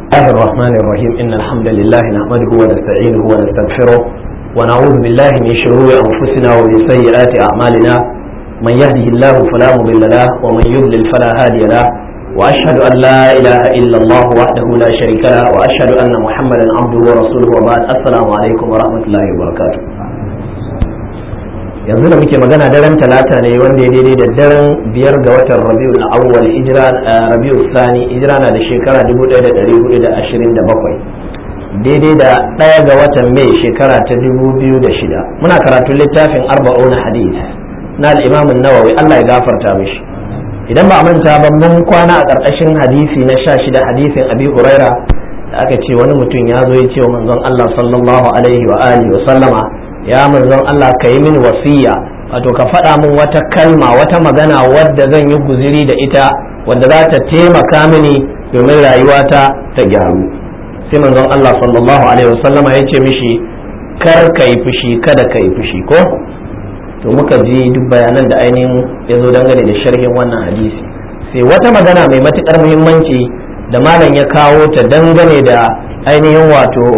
الله الرحمن الرحيم إن الحمد لله نحمده ونستعينه ونستغفره ونعوذ بالله من شرور أنفسنا ومن سيئات أعمالنا من يهده الله فلا مضل له ومن يضلل فلا هادي له وأشهد أن لا إله إلا الله وحده لا شريك له وأشهد أن محمدا عبده ورسوله وبعد السلام عليكم ورحمة الله وبركاته yanzu da muke magana daren talata ne wanda ya daidai da daren biyar ga watan rabiul awwal hijira rabiul sani hijira na da shekara 1427 daidai da ɗaya ga watan mai shekara ta 2006 muna karatun littafin arba'una hadith na al-imam nawawi Allah ya gafarta mishi idan ba a manta ba mun kwana a ƙarƙashin hadisi na sha shida hadisin abi huraira da aka ce wani mutum ya zo ya ce wa manzon Allah sallallahu alaihi wa alihi wa sallama ya manzon Allah ka yi mini wasiya wato ka faɗa min wata kalma wata magana wadda zan yi guziri da ita wadda za ta taimaka mini domin rayuwata ta gyaru sai manzon Allah sallallahu alaihi wasallama ya ce mishi kar ka yi fushi kada ka yi fushi ko to muka ji duk bayanan da ainihin ya zo dangane da sharhin wannan hadisi sai wata magana mai matukar muhimmanci da malam ya kawo ta dangane da ainihin wato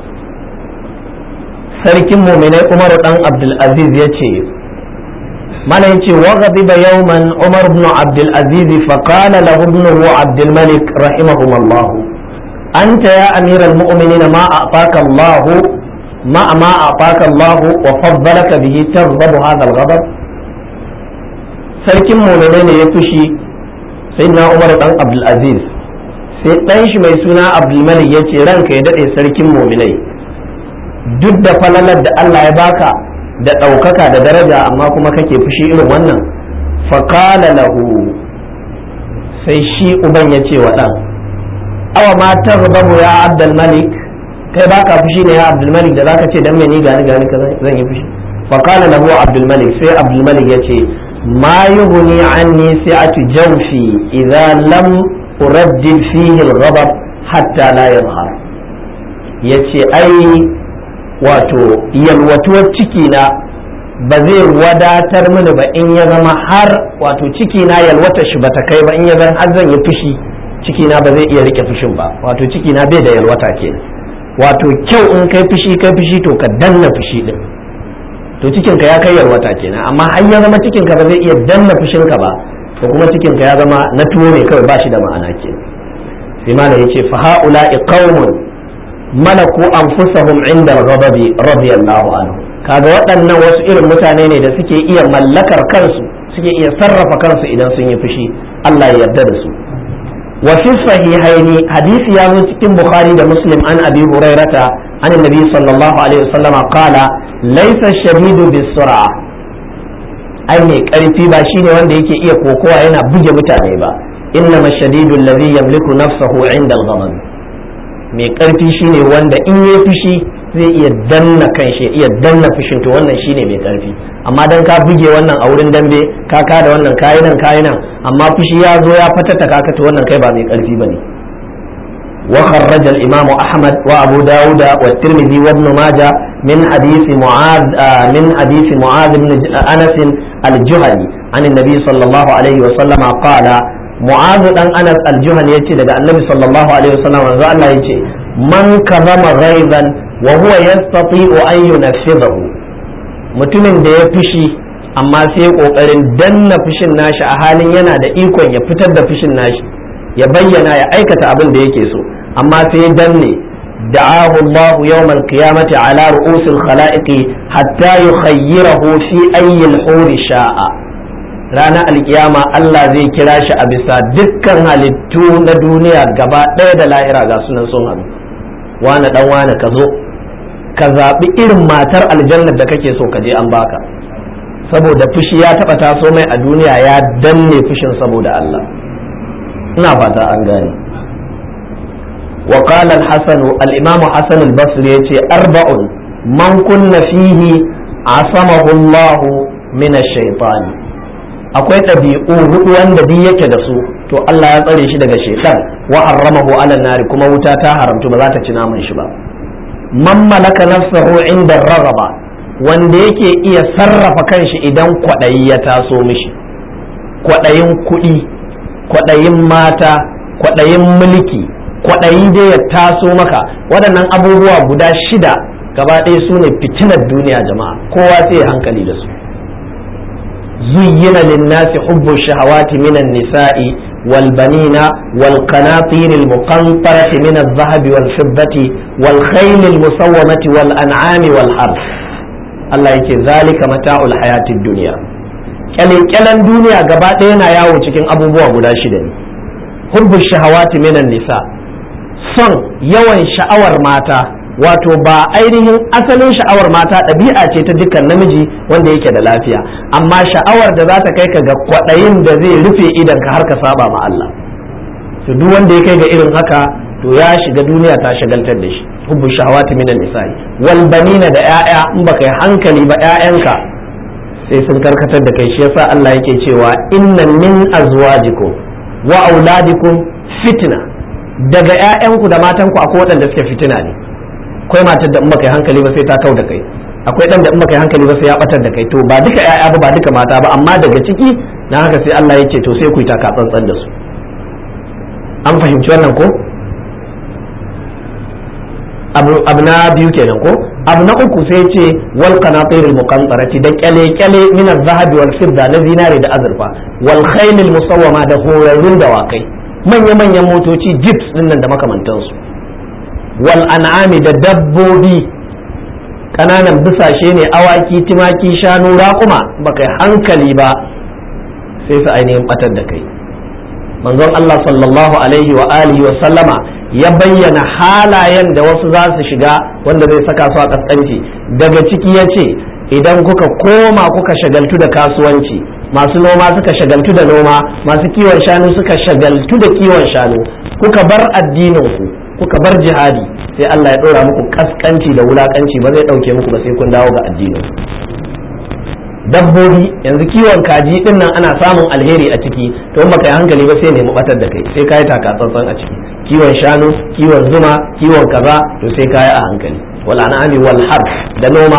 sarkin muminai umar dan abdulaziz ya ce mana yace wa ghadiba yawman umar ibn abdulaziz fa qala lahu ibnuhu abdulmalik rahimahumullah anta ya amiral mu'minin ma a'taka allah ma ma a'taka allah wa faddalaka bihi taghdab hadha al-ghadab sarkin muminai ne ya fushi sayyidina umar dan abdulaziz sai dan shi mai suna abdulmalik yace ranka ya dade sarkin muminai duk da falalar da Allah ya baka da ɗaukaka da daraja amma kuma kake fushi irin wannan faƙala lahu sai shi uban ya ce wa ɗan awa ma tarbabu ya abdul malik kai baka fushi ne ya abdul malik da zaka ce dan me ni gani gani ka zan yi fushi faƙala lahu abdul malik sai abdul malik ya ce ma yughni anni si'atu jawfi idza lam uraddid fihi al-ghadab hatta la yadhhar yace ai wato yalwatuwar ciki na ba zai wadatar mini ba in ya zama har wato ciki na yalwata shi ba ta kai ba in ya zama har zan yi fushi ciki na ba zai iya rike fushin ba wato ciki na bai da yalwata kenan wato kyau in kai fushi kai fushi to ka danna fushi din to cikin ka ya kai yalwata kenan amma har ya zama cikin ka ba zai iya danna fushin ka ba to kuma cikin ka ya zama na tuwo ne kawai ba shi da ma'ana kenan sai malam yace fa haula'i qaumun malaku anfusahum inda ghadabi radiyallahu anhu kaga waɗannan wasu irin mutane ne da suke iya mallakar kansu suke iya sarrafa kansu idan sun yi fushi Allah ya yarda da su wa fi sahihaini hadisi ya zo cikin bukhari da muslim an abi hurairata an annabi sallallahu alaihi wasallama qala laysa shadidu bisur'a ai mai karfi ba shine wanda yake iya kokowa yana buge mutane ba innama shadidu alladhi yamliku nafsahu inda al-ghadab mai ƙarfi shine wanda in ya fushi zai iya danna kan shi iya danna fushin to wannan shine mai ƙarfi amma dan ka buge wannan a wurin dambe ka ka da wannan kayi nan kayi nan amma fushi ya zo ya fatata ka to wannan kai ba mai ƙarfi bane wa kharraja al-imam ahmad wa abu dawud wa tirmidhi wa ibn majah min hadith mu'adh min hadith mu'adh ibn anas al-juhani an an-nabi sallallahu alaihi wa sallama qala mu'azu dan anas aljuhan yace daga annabi sallallahu alaihi wasallam manzo Allah yace man kazama ghaizan wa huwa yastati'u an yunfidahu mutumin da ya fushi amma sai kokarin danna fushin nashi a halin yana da ikon ya fitar da fushin nashi ya bayyana ya aikata abin da yake so amma sai danne da'ahu Allah yawm al-qiyamati ala ru'usil khalaiqi hatta yukhayyirahu fi ayyi al-huri sha'a ranar alkiyama Allah zai kira shi a bisa dukkan halittu na duniya gaba ɗaya da lahira ga sunan sun hannu wane ɗan wane ka zo ka zaɓi irin matar aljannar da kake so ka je an baka saboda fushi ya taɓa taso mai a duniya ya danne fushin saboda Allah ina fata an gane wa qala al-hasan al-imam hasan al-basri yace arba'un man kunna fihi asamahu Allah min ash-shaytani akwai ɗabi'u hudu wanda duk yake da su to Allah ya tsare shi daga shaitan wa harramahu ala nari kuma wuta ta haramtu ba za ta ci naman shi ba man malaka nafsahu inda ragaba wanda yake iya sarrafa kanshi idan kwaɗayi ya taso mishi kwaɗayin kuɗi kwaɗayin mata kwaɗayin mulki kwaɗayi dai ya taso maka waɗannan abubuwa guda shida gaba ɗaya su ne fitinar duniya jama'a kowa sai ya hankali da su zuyyina linnasi hubbu shahawati minan nisa'i wal banina wal qanatir al muqantarati min al dhahabi wal fiddati wal khayl al musawwamati wal an'ami wal harf Allah yake zalika mata'ul hayatid dunya kyalen duniya gaba ɗaya yana yawo cikin abubuwa guda shida ne hubbu shahawati minan nisa son yawan sha'awar mata wato ba ainihin asalin sha'awar mata ɗabi'a ce ta dukkan namiji wanda yake da lafiya amma sha'awar da za ta kai ka ga kwaɗayin da zai rufe idan ka har ka saba ma Allah to duk wanda ya kai ga irin haka to ya shiga duniya ta shagaltar da shi hubbu shahawati minan nisa'i wal banina da 'ya'ya in baka yi hankali ba 'ya'yanka sai sun karkatar da kai shi yasa Allah yake cewa inna min azwajikum wa auladikum fitna daga ƴaƴanku da matanku akwai waɗanda suke fitina ne akwai matar da in baka yi hankali ba sai ta kau da kai akwai ɗan da in baka yi hankali ba sai ya batar da kai to ba duka ƴaƴa ba ba duka mata ba amma daga ciki na haka sai Allah ya ce to sai ku yi taka tsantsan da su an fahimci wannan ko abu na biyu kenan ko abu na uku sai ce wal qanatir al muqantarati da kyale kyale min al zahab wal fidda na zinare da azurfa wal khayl al musawwama da horarrun dawakai manya manyan motoci jeeps din nan da makamantansu wal an'ami da dabbobi kananan bisashe ne awaki timaki shanu raƙuma baka hankali ba sai su ainihin batar da kai manzon Allah sallallahu alaihi wa alihi wa sallama ya bayyana halayen da wasu za su shiga wanda zai saka su a kaskanci daga ciki ya ce idan kuka koma kuka shagaltu da kasuwanci masu noma suka shagaltu da noma masu kiwon shanu suka shagaltu da kiwon shanu kuka bar addininku kuka bar jihadi sai Allah ya ɗora muku kaskanci da wulakanci ba zai ɗauke muku ba sai kun dawo ga addinin dabbobi yanzu kiwon kaji din nan ana samun alheri a ciki to in baka yi hankali ba sai nemi batar da kai sai kai taka tsantsan a ciki kiwon shanu kiwon zuma kiwon kaza to sai kai a hankali wal an'ami wal harf da noma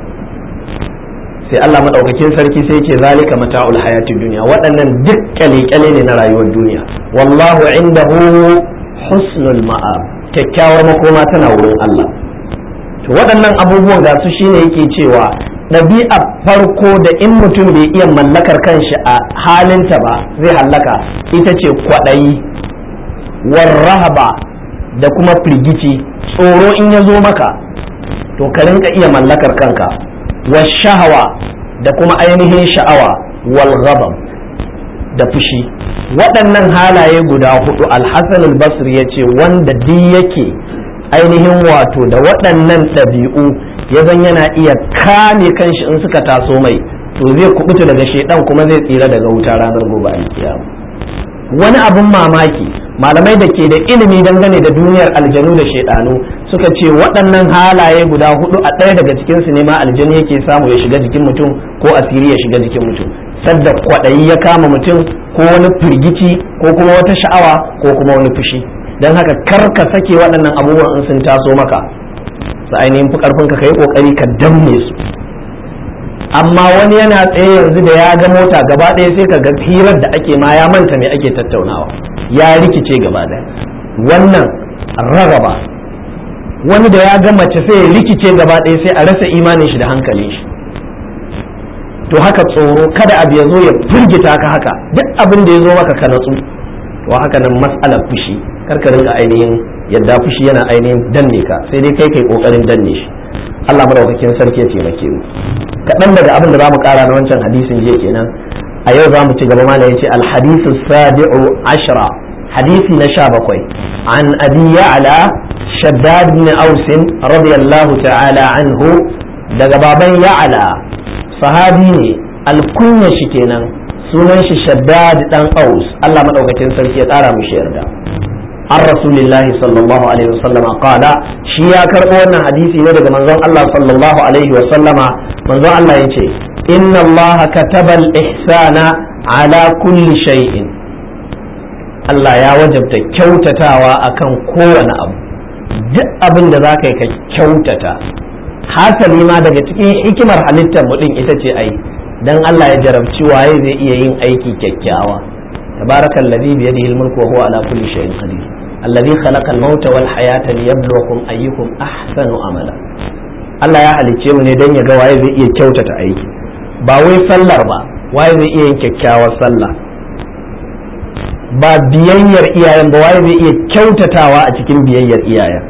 sai Allah madaukakin sarki sai ce zalika mata'ul hayatid dunya waɗannan duk kyale ne na rayuwar duniya wallahu indahu husnul ma'ab kyakkyawar makoma tana wurin Allah to waɗannan abubuwan ga su shine yake cewa ɗabi'a farko da in mutum bai iya mallakar kanshi a halinta ba zai hallaka ita ce kwaɗayi warrahaba da kuma firgici tsoro in ya zo maka to ka rinka iya mallakar kanka shahawa da kuma ainihin sha'awa wal ghadab da fushi waɗannan halaye guda hudu alhassan al-basri ya ce wanda duk yake ainihin wato da waɗannan ɗabi'u ya zan yana iya kame kanshi in suka taso mai to zai kubuta daga shedan kuma zai tsira daga wuta ranar gobe alkiyama wani abun mamaki malamai da ke da ilimi dangane da duniyar aljanu da shedanu suka ce waɗannan halaye guda hudu a ɗaya daga cikin su ne ma aljanu yake samu ya shiga jikin mutum ko asiri ya shiga jikin mutum sadda kwaɗayi ya kama mutum ko wani firgici ko kuma wata sha'awa ko kuma wani fushi don haka kar ka sake waɗannan abubuwan in sun taso maka su ainihin fi karfin ka yi kokari ka danne su amma wani yana tsaye yanzu da ya ga mota gaba ɗaya sai ka ga hirar da ake ma ya manta me ake tattaunawa ya rikice gaba ɗaya wannan rarraba wani da ya ga mace sai ya rikice gaba ɗaya sai a rasa imanin shi da hankalin shi to haka tsoro kada abu ya zo ya firgita ka haka duk abin da ya zo maka ka natsu to haka nan mas'alar fushi karka rinka ainihin yadda fushi yana ainihin danne ka sai dai kai kai kokarin danne shi Allah madaukakin sarki ya taimake mu kaɗan daga abin da zamu ƙara na wancan hadisin jiya kenan a yau za mu ci gaba mana yace al hadisu sabi'u ashra hadisi na sha bakwai an abi ya'la shaddad bin aus radiyallahu ta'ala anhu daga baban ya'la sahabi ne alkunya shi kenan sunan shi shaddad dan aus Allah madaukakin sarki ya ƙara mishi yarda an rasulillahi sallallahu alaihi wasallama qala shi ya karɓo wannan hadisi ne daga manzon Allah sallallahu alaihi wasallama manzon Allah yace inna Allah kataba al-ihsana ala kulli shay'in Allah ya wajabta kyautatawa akan kowane abu duk abin da za ka yi ka kyautata hasali ma daga cikin hikimar halittar mu din ita ce ai dan Allah ya jarabci waye zai iya yin aiki kyakkyawa tabarakal ladhi bi yadihi al-mulku wa huwa ala kulli shay'in qadir allazi khalaqal mauta wal hayata liyabluwakum ayyukum ahsanu amala Allah ya halicce mu ne don ya ga waye zai iya kyautata aiki ba wai sallar ba waye zai iya yin kyakkyawar sallah ba biyayyar iyayen ba waye zai iya kyautatawa a cikin biyayyar iyayen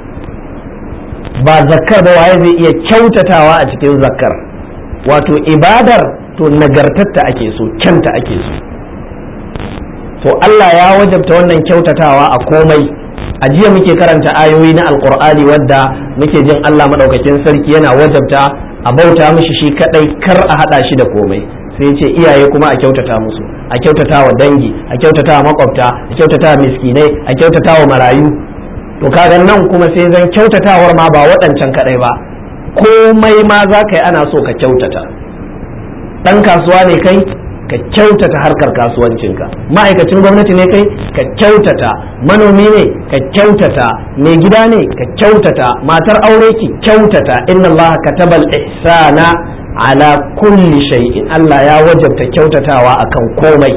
ba zakkar ba waye zai iya kyautatawa a cikin zakkar wato ibadar to nagartatta ake so kyanta ake so to Allah ya wajabta wannan kyautatawa a komai a jiya muke karanta ayoyi na alkur'ani wadda muke jin Allah madaukakin sarki yana wajabta a bauta mishi shi kadai kar a hada shi da komai sai ce iyaye kuma a kyautata musu a kyautata wa dangi a kyautata wa makwabta a kyautata wa miskinai a kyautata wa marayu to kaga nan kuma sai zan kyautatawar ma ba waɗancan kadai ba komai ma za ka yi ana so ka kyautata ɗan kasuwa ne kai ka kyautata harkar kasuwancinka ma'aikacin gwamnati ne kai ka kyautata manomi ne ka kyautata mai gida ne ka kyautata matar aure ki kyautata inna Allah katabal ihsana ala kulli shay'in Allah ya wajabta kyautatawa akan komai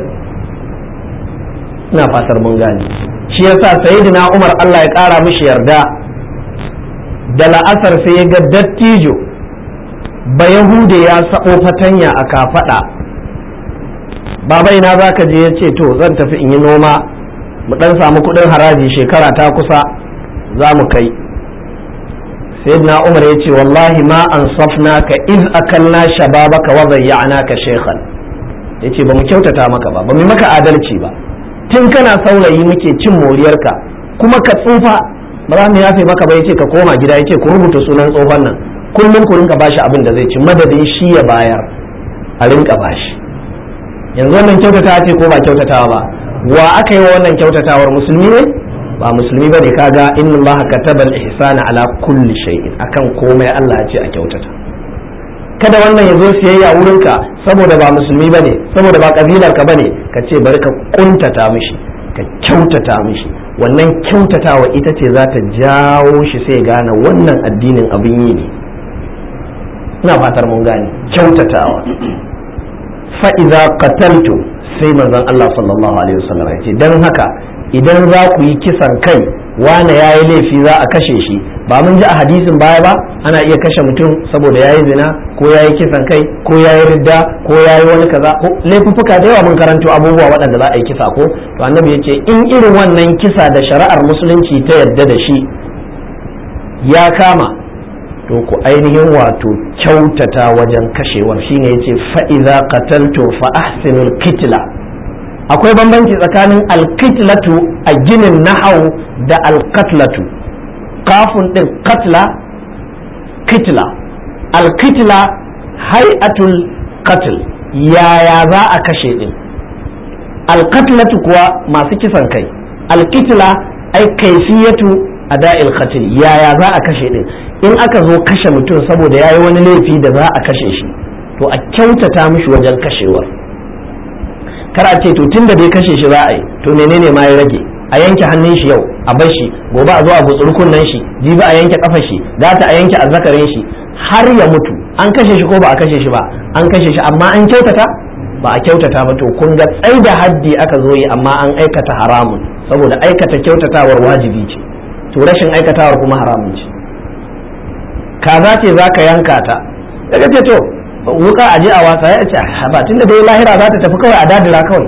ina fatar mun gane shi yasa sayyidina Umar Allah ya kara mishi yarda da la'asar sai ya ga dattijo ba yahude ya sabo fatanya a kafada baba ina za ka je ya ce to zan tafi in yi noma mu dan samu kudin haraji shekara ta kusa za mu kai sayyidina umar ya ce wallahi ma an safna ka iz akalna shababaka wa zayyana ka shekhan ya ce ba mu kyautata maka ba ba mu maka adalci ba tun kana saurayi muke cin moriyarka kuma ka tsufa ba za mu yafe maka ba ya ce ka koma gida ya ce ku rubuta sunan tsohon nan kullum ku rinka bashi abin da zai ci madadin shi ya bayar a rinka bashi yanzu wannan kyautata ce ko ba kyautatawa ba wa aka yi wa wannan kyautatawar musulmi ne ba musulmi ba ne kaga inna Allah kataba al-ihsana ala kulli shay'in akan komai Allah ya ce a kyautata kada wannan ya zo siyayya wurinka saboda ba musulmi ba ne saboda ba kabilar ka bane ka ce bari ka kuntata mishi ka kyautata mishi wannan kyautatawa ita ce za ta jawo shi sai gane wannan addinin abin yi ne ina fatar mun gane kyautatawa fa'iza qataltu sai manzon Allah sallallahu alaihi wasallam ya ce dan haka idan za ku yi kisan kai wane ya yi laifi za a kashe shi ba mun ji a hadisin baya ba ana iya kashe mutum saboda ya yi zina ko ya yi kisan kai ko ya yi ridda ko ya yi wani kaza ko laifuffuka da yawa mun karanto abubuwa waɗanda za a yi kisa ko to annabi ya ce in irin wannan kisa da shari'ar musulunci ta yadda da shi ya kama to ku ainihin wato kyautata wajen kashewar shine yace fa idza qataltu fa ahsinul kitla akwai bambanci tsakanin alkitlatu a ginin nahau da alkatlatu kafin din katla kitla alkitla hay'atul qatl yaya za a kashe din alkatlatu kuwa masu kisan kai alkitla ai kaifiyatu ada'il qatl yaya za a kashe din in aka zo kashe mutum saboda yayi wani laifi da za a kashe shi to a kyautata mishi wajen kashewar kar a ce to tun da dai kashe shi za a yi to menene ma ya rage a yanke hannun shi yau a bar shi gobe a zo a gutsuri kunnen shi jibi a yanke kafar shi gata a yanke azzakarin shi har ya mutu an kashe shi ko ba a kashe shi ba an kashe shi amma an kyautata ba a kyautata ba to kun ga tsai da haddi aka zo yi amma an aikata haramun saboda aikata kyautatawar wajibi ce to rashin aikatawar kuma haramun ce kaza ce za ka yanka ta daga ce to wuka a je a wasa ya ce ba tunda dai lahira za ta tafi kawai a dadira kawai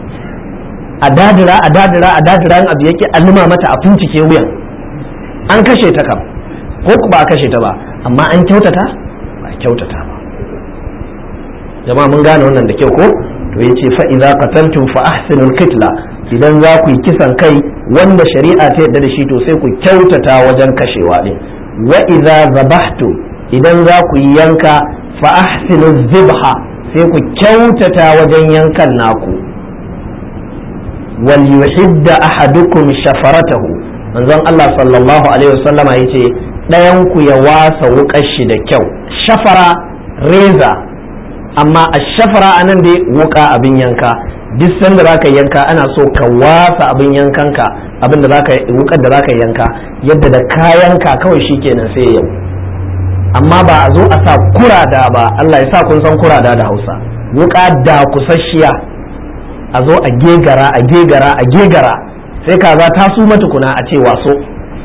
a dadira a dadira a dadira in abu yake alluma mata a fincike wuyan an kashe ta kam ko ba a kashe ta ba amma an kyautata ba a kyautata ba jama'a mun gane wannan da kyau ko to yace fa idza qataltum fa ahsinul qitla idan za ku yi kisan kai wanda shari'a ta yadda da shi to sai ku kyautata wajen kashewa din wa idza zabahtum idan za ku yi yanka fa ahsinu zibha sai ku kyautata wajen yankan naku wal yuhidda ahadukum shafaratahu manzon Allah sallallahu alaihi wasallama yace ɗayan ku ya wasa wuƙar shi da kyau shafara reza amma a shafara anan dai wuƙa abin yanka duk sanda zaka yanka ana so ka wasa abin yankanka abin da zaka wukar da zaka yanka yadda da kayanka kawai shikenan sai yau amma ba a zo a sa kurada ba Allah ya sa kun san kurada da Hausa wuka da kusasshiya a zo a gegara a gegara a gegara sai kaza ta su matukuna a ce waso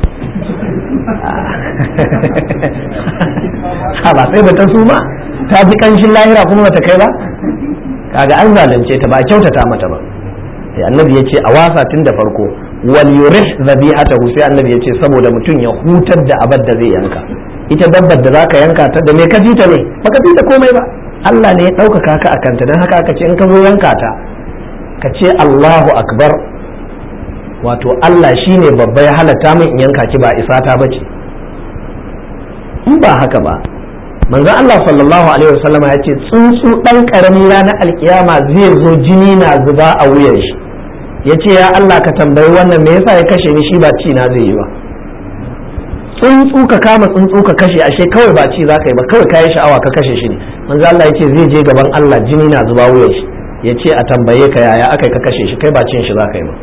ha ba sai ta su ma ta ji kanshin lahira kuma bata kai ba kaga an zalunce ta ba a kyautata mata ba sai annabi ya ce a wasa tun da farko wal yurih zabihatahu sai annabi ya ce saboda mutum ya hutar da abar da zai yanka ita dabbar da zaka yanka ta da me ka ji ta ne baka ji ta komai ba Allah ne ya ɗaukaka ka akanta don haka aka ce in ka zo yanka ta ka ce Allahu akbar wato Allah shine babba ya halatta min in yanka ki ba isa ta bace in ba haka ba manzon Allah sallallahu alaihi wasallam ya ce tsuntsu dan karami ranar alkiyama zai zo jini na zuba a wuyan shi ya ce ya Allah ka tambayi wannan me yasa ya kashe ni shi ba ci na zai yi ba tsuntsu ka kama tsuntsu ka kashe ashe kawai ba ci za ka yi ba kawai kayi sha'awa ka kashe shi ne manzo Allah ya ce zai je gaban Allah jini na zuba wuyan shi ya ce a tambaye ka yaya aka ka kashe shi kai ba cin shi za ka yi ba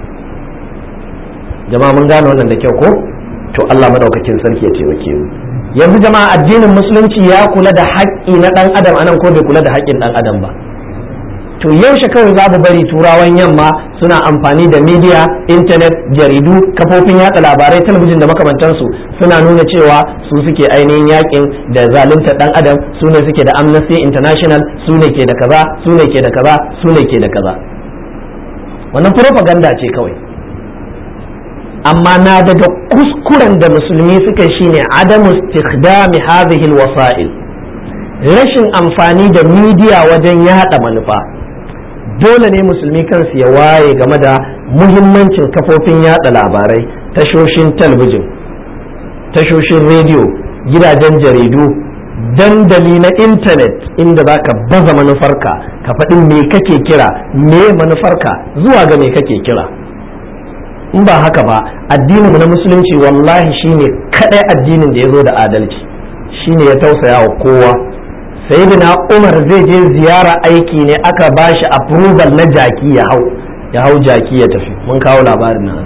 jama'a mun gane wannan da kyau ko to Allah madaukakin sarki ya taimake mu yanzu jama'a addinin musulunci ya kula da haƙƙi na ɗan adam anan ko bai kula da haƙƙin ɗan adam ba to yaushe kawai za mu bari turawan yamma suna amfani da media intanet jaridu kafofin yatsa labarai talabijin da makamantansu suna nuna cewa su suke ainihin yakin da zalunta ɗan adam su ne suke da amnesty international su ne ke da kaza su ne ke da kaza su ne ke da kaza wannan propaganda ce kawai amma na daga kuskuren da musulmi suka shine adamu istikdami hadhihi alwasa'il rashin amfani da midiya wajen yada manufa dole ne musulmi kansu ya waye game da muhimmancin kafofin yada labarai tashoshin talbijin tashoshin rediyo gidajen jaridu dandali na intanet inda za ka baza manufarka ka faɗi me kake kira me manufarka zuwa ga me kake kira in ba haka ba addininmu na musulunci wallahi shine kadai addinin da ya zo da adalci shine ya tausaya wa kowa sayyidina umar zai je ziyara aiki ne aka bashi approval na jaki ya hau ya hau jaki ya tafi mun kawo labarin nan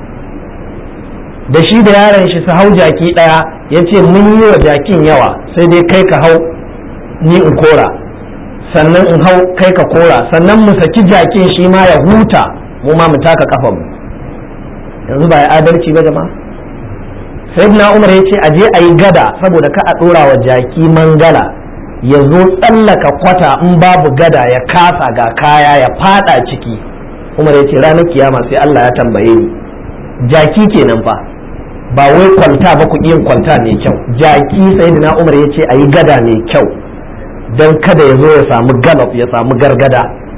da shi da yaron shi su hau jaki daya ya ce mun yi wa jakin yawa sai dai kai ka hau ni in kora sannan in hau kai ka kora sannan mu saki jakin shi ma ya huta mu ma mu taka kafa mu yanzu ba ya adalci ba jama'a sayyidina umar ya ce aje a yi gada saboda ka a ɗora wa jaki mangala ya zo tsallaka kwata in babu gada ya kasa ga kaya ya fada ciki umar ya ce ranar kiyama sai Allah ya tambaye ni jaki kenan fa ba wai kwalta ba ku yin kwalta mai kyau jaki sayyidina umar ya ce a yi gada mai kyau don kada ya zo ya samu galop ya samu gargada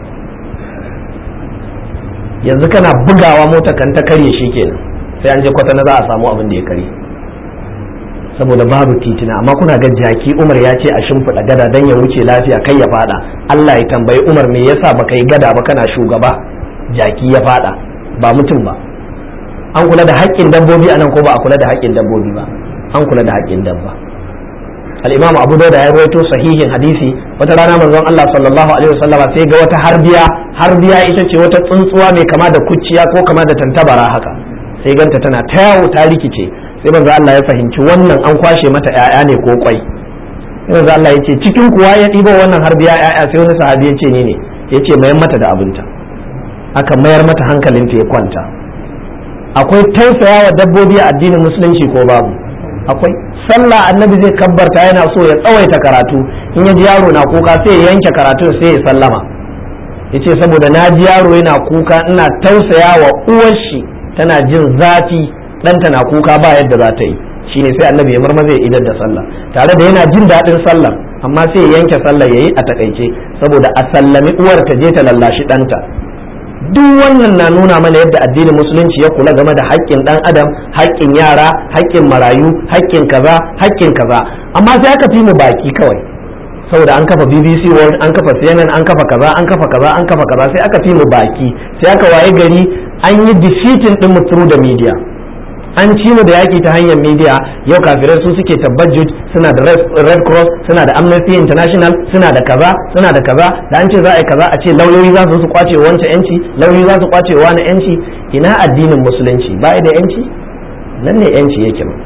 yanzu kana bugawa mota kan ta karye shi kenan sai an je kwata na za a samu abin da ya karye saboda babu titina amma kuna ga jaki umar ya ce a shimfiɗa gada don ya wuce lafiya kai ya fada Allah ya tambayi umar me yasa baka yi gada ba kana shugaba jaki ya fada ba mutum ba an kula da haƙƙin dabbobi anan ko ba a kula da haƙƙin dabbobi ba an kula da haƙƙin dabba al-imamu abu dauda ya rawaito sahihin hadisi wata rana manzon Allah sallallahu alaihi wasallam sai ga wata harbiya harbiya ita ce wata tsuntsuwa mai kama da kuciya ko kama da tantabara haka sai ganta tana ta yawo ta rikice sai manzo Allah ya fahimci wannan an kwashe mata ƴaƴa ne ko kwai sai manzo Allah ya ce cikin kuwa ya ɗibo wannan harbiya ƴaƴa sai wani sahabi ya ce ni ne ya ce mayar mata da abinta aka mayar mata hankalinta ya kwanta akwai tausayawa dabbobi a addinin musulunci ko babu akwai sallah annabi zai kabbarta yana so ya tsawaita karatu in ya ji yaro na kuka sai ya yanke karatun sai ya sallama ya ce saboda na ji yaro yana kuka ina tausaya wa uwar shi tana jin zafi ɗanta na kuka ba yadda za ta yi shine sai annabi ya marmaza ya idar da sallah tare da yana jin daɗin sallah amma sai ya yanke sallah ya yi a takaice saboda a sallami uwar ta je ta lallashi ɗanta duk wannan na nuna mana yadda addinin musulunci ya kula game da haƙƙin ɗan adam haƙƙin yara haƙƙin marayu haƙƙin kaza haƙƙin kaza amma sai aka fi mu baki kawai saboda an kafa BBC World an kafa CNN an kafa kaza an kafa kaza an kafa kaza sai aka fi mu baki sai aka waye gari an yi defeating din mu through the media an ci mu da yaki ta hanyar media yau kafirai su suke tabbajud suna da red cross suna da amnesty international suna da kaza suna da kaza da an ce za a yi kaza a ce lauyoyi za su kwace wancan yanci lauyoyi za su kwace wani yanci ina addinin musulunci ba da yanci nan ne yanci yake ma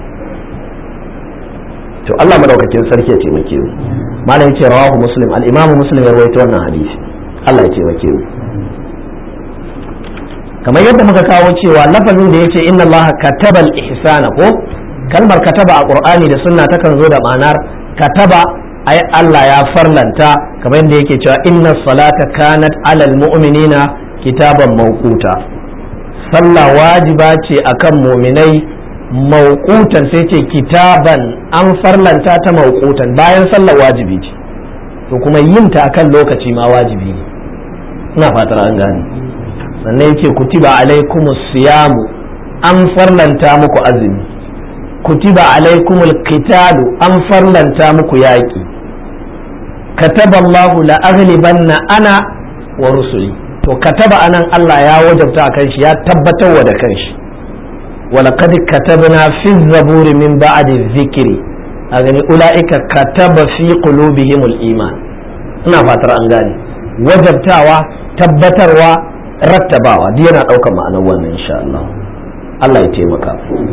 to Allah madaukakin sarki ya taimake mu malam ce rawahu muslim al-imamu muslim ya rawaito wannan hadisi Allah ya taimake mu kamar yadda muka kawo cewa lafazin da yace inna Allah katabal ihsana ko kalmar kataba a qur'ani da sunna takan zo da ma'anar kataba ai Allah ya farlanta kamar yadda yake cewa inna salata kanat alal mu'minina kitaban mawquta sallah wajiba ce akan mu'minai mawqutan sai ce kitaban an farlanta ta mawqutan bayan sallah wajibi ce to kuma yin ta akan lokaci ma wajibi ne ina fatar an gane sannan yake kutiba alaikumus siyamu an farlanta muku azumi kutiba alaikumul qitalu an farlanta muku yaƙi kataballahu la aghlibanna ana wa rusuli to kataba anan Allah ya wajabta a kanshi ya tabbatar wa da kanshi ولقد كتبنا في الزبور من بعد الذكر أغني أولئك كتب في قلوبهم الإيمان ina fatar an gane wajabtawa tabbatarwa rattabawa duk yana ɗaukar ma'anar wannan insha Allah Allah ya taimaka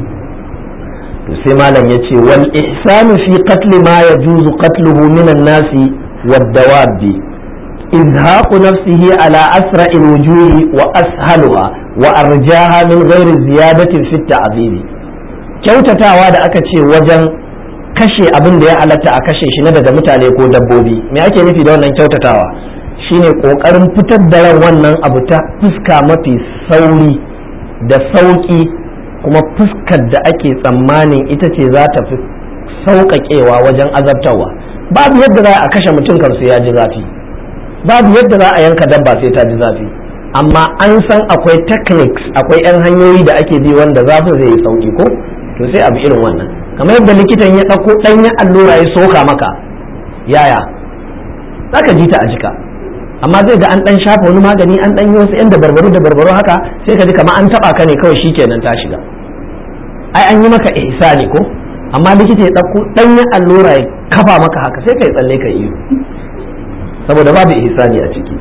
to sai malam ya ce wal ihsanu fi qatl ma yajuzu qatluhu min an-nasi wad-dawabi izhaqu nafsihi ala asra'il wujuhi wa ashaluha wa arjaha min ghairi ziyadatin fi ta'dhib kyautatawa da aka ce wajen kashe abin da ya halatta a kashe shi na daga mutane ko dabbobi me ake nufi da wannan kyautatawa shine kokarin fitar da ran wannan abu ta fuska mafi sauri da sauki kuma fuskar da ake tsammanin ita ce za ta fi sauƙaƙewa wajen azabtarwa babu yadda za a kashe mutum kan sai ya ji zafi babu yadda za a yanka dabba sai ta ji zafi amma an san akwai techniques akwai 'yan hanyoyi da ake bi wanda zafin zai yi sauki ko to sai abu irin wannan kamar yadda likitan ya ɗauko ɗanyen allura ya soka maka yaya zaka ji ta a jika amma zai ga an ɗan shafa wani magani an ɗan yi wasu 'yan da barbaro da barbaro haka sai ka ji kamar an taɓa ka ne kawai shikenan ta shiga ai an yi maka ihsani ko amma likita ya ɗauko ɗanyen allura ya kafa maka haka sai ka yi tsalle ka iyo saboda babu ihsani a ciki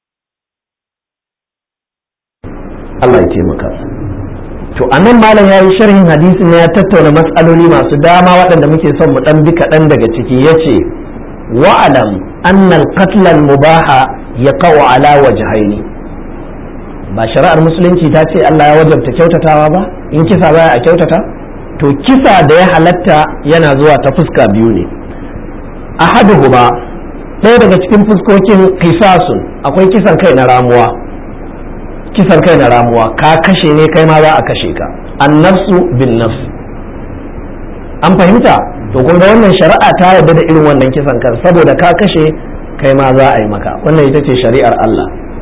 Allah ya taimaka to anan malam ya yi sharhin hadisin ya tattauna matsaloli masu dama waɗanda muke son mu ɗan bi kaɗan daga ciki ya ce wa'alam annal qatlan mubaha ya kawo ala wajhaini ba shari'ar musulunci ta ce Allah ya wajabta kyautatawa ba in kisa baya a kyautata to kisa da ya halatta yana zuwa ta fuska biyu ne ahaduhuma ɗaya daga cikin fuskokin kisasun akwai kisan kai na ramuwa kisan kai na ramuwa ka kashe ne kai ma za a kashe ka annafsu bin nafs an fahimta to kun ga wannan shari'a ta yarda da irin wannan kisan kan saboda ka kashe kai ma za a yi maka wannan ita ce shari'ar Allah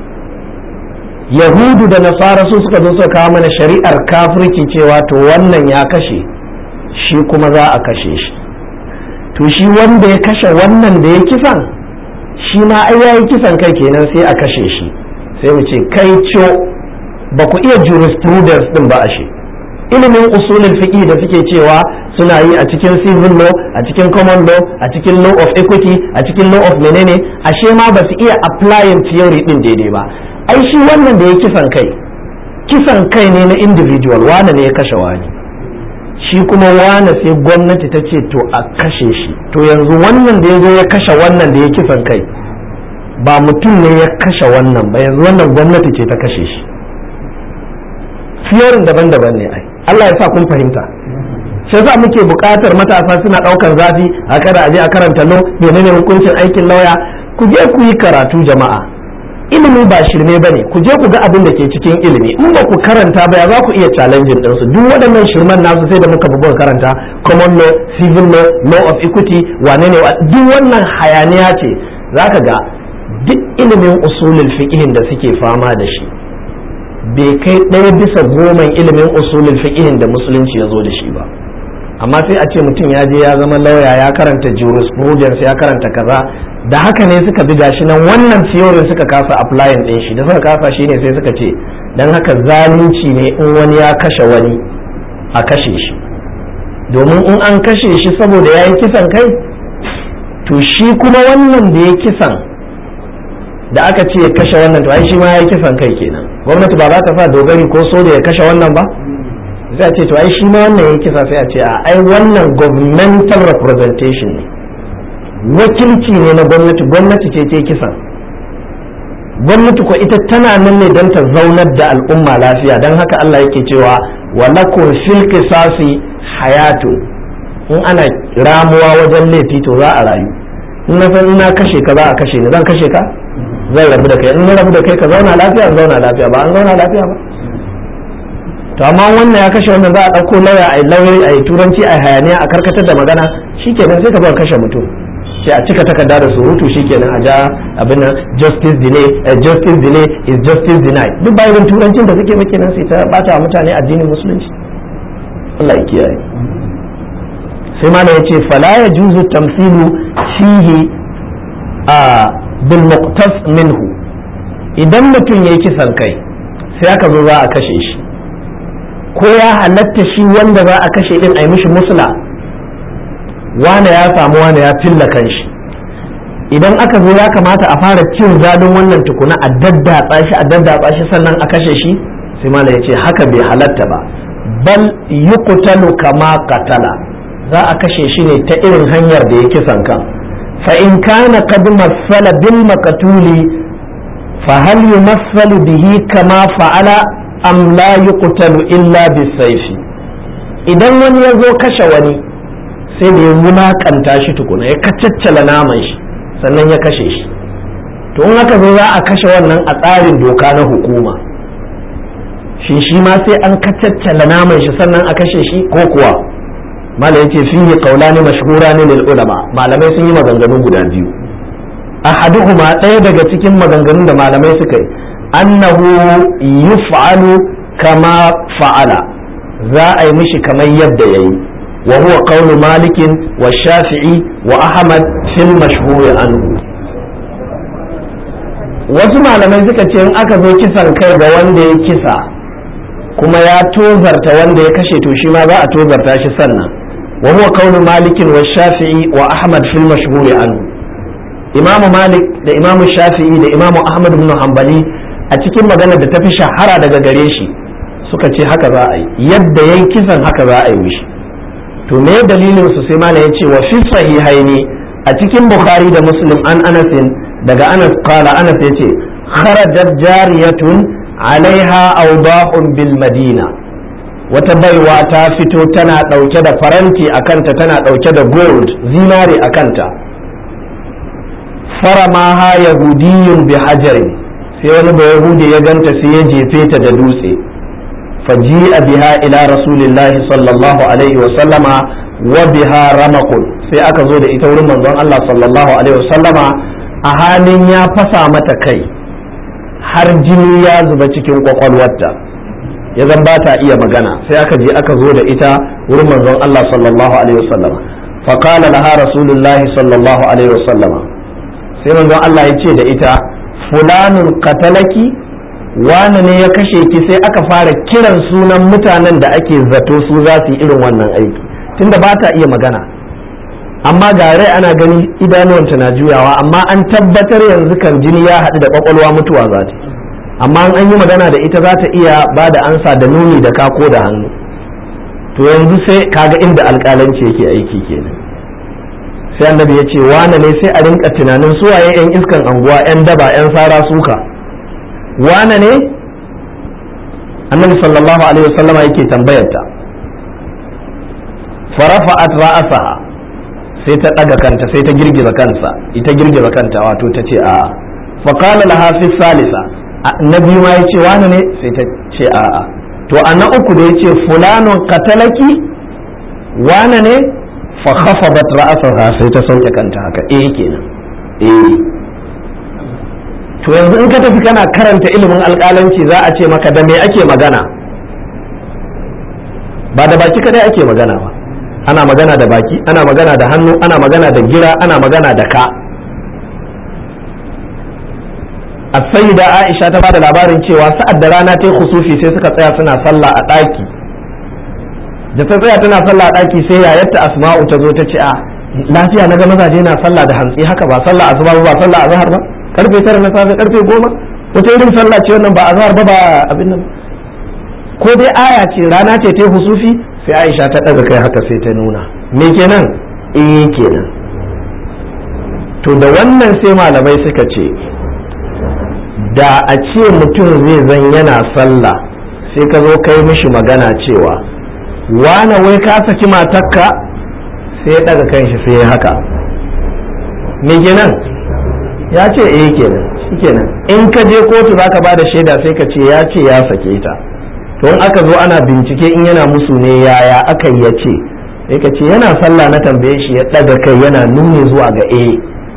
yahudu da nasara su suka zo suka kawo mana shari'ar kafirci cewa to wannan ya kashe shi kuma za a kashe shi to shi wanda ya kashe wannan da ya kisan shi ma ai yayi kisan kai kenan sai a kashe shi sai mu ce kai co ba ku iya jurisprudence din ba ashe ilimin usulul fiqh da suke cewa suna yi a cikin civil law a cikin common law a cikin law of equity a cikin law of menene ashe ma ba su iya applying theory din daidai ba ai shi wannan da ya kisan kai kisan kai ne na individual wane ne ya kashe wani shi kuma wane sai gwamnati ta ce to a kashe shi to yanzu wannan da ya zo ya kashe wannan da ya kisan kai ba mutum ne ya kashe wannan ba yanzu wannan gwamnati ce ta kashe shi fiyorin daban-daban ne ai Allah ya sa kun fahimta sai sa muke buƙatar matasa suna ɗaukar zafi a kada a je a karanta lo menene hukuncin aikin lauya ku je ku yi karatu jama'a ilimi ba shirme ba ne ku je ku ga abin da ke cikin ilimi in ba ku karanta ba ya za ku iya challenging ɗinsu duk waɗannan shirman nasu sai da muka buga karanta common law civil law law of equity wane ne duk wannan hayaniya ce zaka ga duk ilimin usulul fiqhin da suke fama da shi bai kai ɗaya bisa goman ilimin usulul fiqhin da musulunci ya zo da shi ba amma sai a ce mutum ya je ya zama lauya ya karanta jurisprudence ya karanta kaza da haka ne suka bi gashi nan wannan theory suka kasa applying ɗin shi da suka kasa shi ne sai suka ce dan haka zalunci ne in wani ya kashe wani a kashe shi domin in an kashe shi saboda ya yi kisan kai to shi kuma wannan da ya kisan da aka ce ya kashe wannan to ai shi ma ya yi kisan kai kenan gwamnati ba za ta sa dogari ko so da ya kashe wannan ba sai a ce to ai shi ma wannan ya kisa sai a ce a ai wannan governmental representation ne wakilci ne na gwamnati gwamnati ce ce kisan gwamnati ko ita tana nan ne don ta zaunar da al'umma lafiya don haka Allah yake cewa wa lakum fil qisasi hayatu in ana ramuwa wajen laifi to za a rayu in na san ina kashe ka za a kashe ni zan kashe ka zan rabu da kai in na rabu da kai ka zauna lafiya zauna lafiya ba an zauna lafiya ba to amma wannan ya kashe wannan za a ɗauko lauya a lauyoyi a yi turanci a hayaniya a karkatar da magana shikenan sai ka bar kashe mutum sai a cika takarda da surutu shikenan a ja abin nan justice delay justice delay is justice denied duk bayan turancin da suke muke nan sai ta bata mutane addinin musulunci Allah ya kiyaye sai ma ya ce fala ya juzu tamsilu fihi a bil muqtas minhu idan mutum yayi kisan kai sai aka zo za a kashe shi ko ya halatta shi wanda za a kashe din a yi mishi musula wane ya samu wane ya filla kanshi idan aka zo ya kamata a fara cin zadin wannan tukuna a daddatsa shi a daddatsa shi sannan a kashe shi sai mala ya ce haka bai halatta ba bal yuqtalu kama qatala za a kashe shi ne ta irin hanyar da ya kisan kan fa in kana qad masala bil maqtuli fa hal yumassalu bihi kama fa'ala am la yuqtalu illa bisayfi idan wani ya zo kashe wani sai da ya wulakanta shi tukuna ya kacaccala naman shi sannan ya kashe shi to in aka zo za a kashe wannan a tsarin doka na hukuma shi shi ma sai an kacaccala naman shi sannan a kashe shi ko kuwa malam yace fihi qawlani mashhurani lil ulama malamai sun yi maganganu guda biyu ahaduhuma ɗaya daga cikin maganganun da malamai suka yi annahu yuf'alu kama fa'ala za a yi mishi kamar yadda yayi wa huwa qawlu malikin wa shafi'i wa ahmad fil mashhur anhu wasu malamai suka ce in aka zo kisan kai ga wanda ya kisa kuma ya tozarta wanda ya kashe to shi ma za a tozarta shi sannan wa huwa qawlu malikin wa shafi'i wa ahmad fil mashhur anhu imam malik da imam shafi'i da imam ahmad ibn hanbali a cikin maganar da ta fi shahara daga gare shi suka ce haka za a yi yadda yayi kisan haka za a yi mishi to me dalilin su sai malam yace wa fi sahihaini a cikin bukhari da muslim an anasin daga anas qala anas yace kharajat jariyatun alaiha awdahun bil madina wata baiwa ta fito tana dauke da faranti a kanta tana dauke da gold zinare a kanta faramaha yahudiyyun bi hajarin sai wani ba yahudi ya ganta sai ya jefe ta da dutse faji'a biha ila rasulillahi sallallahu alaihi wa sallama wa biha ramakun sai aka zo da ita wurin manzon Allah sallallahu alaihi wa sallama a halin ya fasa mata kai har jini ya zuba cikin kwakwalwarta ya zan ba ta iya magana sai aka je aka zo da ita wurin manzon Allah sallallahu alaihi wa sallama faqala laha rasulullahi sallallahu alaihi wa sallama sai manzon Allah ya ce da ita fulanun katalaki wane ne ya kashe ki sai aka fara kiran sunan mutanen da ake zato su za su yi irin wannan aiki tunda ba ta iya magana amma ga rai ana gani idanuwanta na juyawa amma an tabbatar yanzu kan jini ya haɗu da kwakwalwa mutuwa za ta amma an yi magana da ita za ta iya ba da ansa da nuni da kako da hannu to yanzu sai kaga inda alƙalanci yake aiki kenan sai annabi ya ce wane ne sai a rinka tunanin suwaye 'yan iskan anguwa 'yan daba 'yan sara suka wane ne annabi sallallahu alaihi wasallama yake tambayarta farafa'at ra'asaha sai ta ɗaga kanta sai ta girgiza kansa ita girgiza kanta wato ta ce a'a fa qala laha fi salisa na biyu ma yace wane ne sai ta ce a'a to a na uku da yace fulanun qatalaki wane ne fa khafadat ra'saha sai ta sauke kanta haka eh kenan eh to yanzu in ka tafi kana karanta ilimin alƙalanci za a ce maka da me ake magana ba da baki kadai ake magana ba ana magana da baki ana magana da hannu ana magana da gira ana magana da ka a da aisha ta bada labarin cewa sa'ad da rana ta yi khusufi sai suka tsaya suna sallah a ɗaki da ta tsaya tana sallah a ɗaki sai yayarta asma'u ta zo ta ce a lafiya na ga mazaje na sallah da hantsi haka ba sallah asuba ba sallah azhar ba karfe tara na safe karfe goma wata irin sallah ce wannan ba azhar ba ba abin nan ko dai aya ce rana ce ta husufi sai aisha ta ɗaga kai haka sai ta nuna me kenan eh kenan to da wannan sai malamai suka ce da a ce mutum zai zan yana sallah sai ka zo kai mishi magana cewa wane wai ka saki matakka sai ya daga kanshi sai ya haka me kenan ya ce eh kenan shikenan in ka je kotu zaka bada shaida sai ka ce ya ce ya sake ta to in aka zo ana bincike in yana musu ne yaya aka yi ya ce sai ka ce yana sallah na tambaye shi ya daga kai yana nuni zuwa ga eh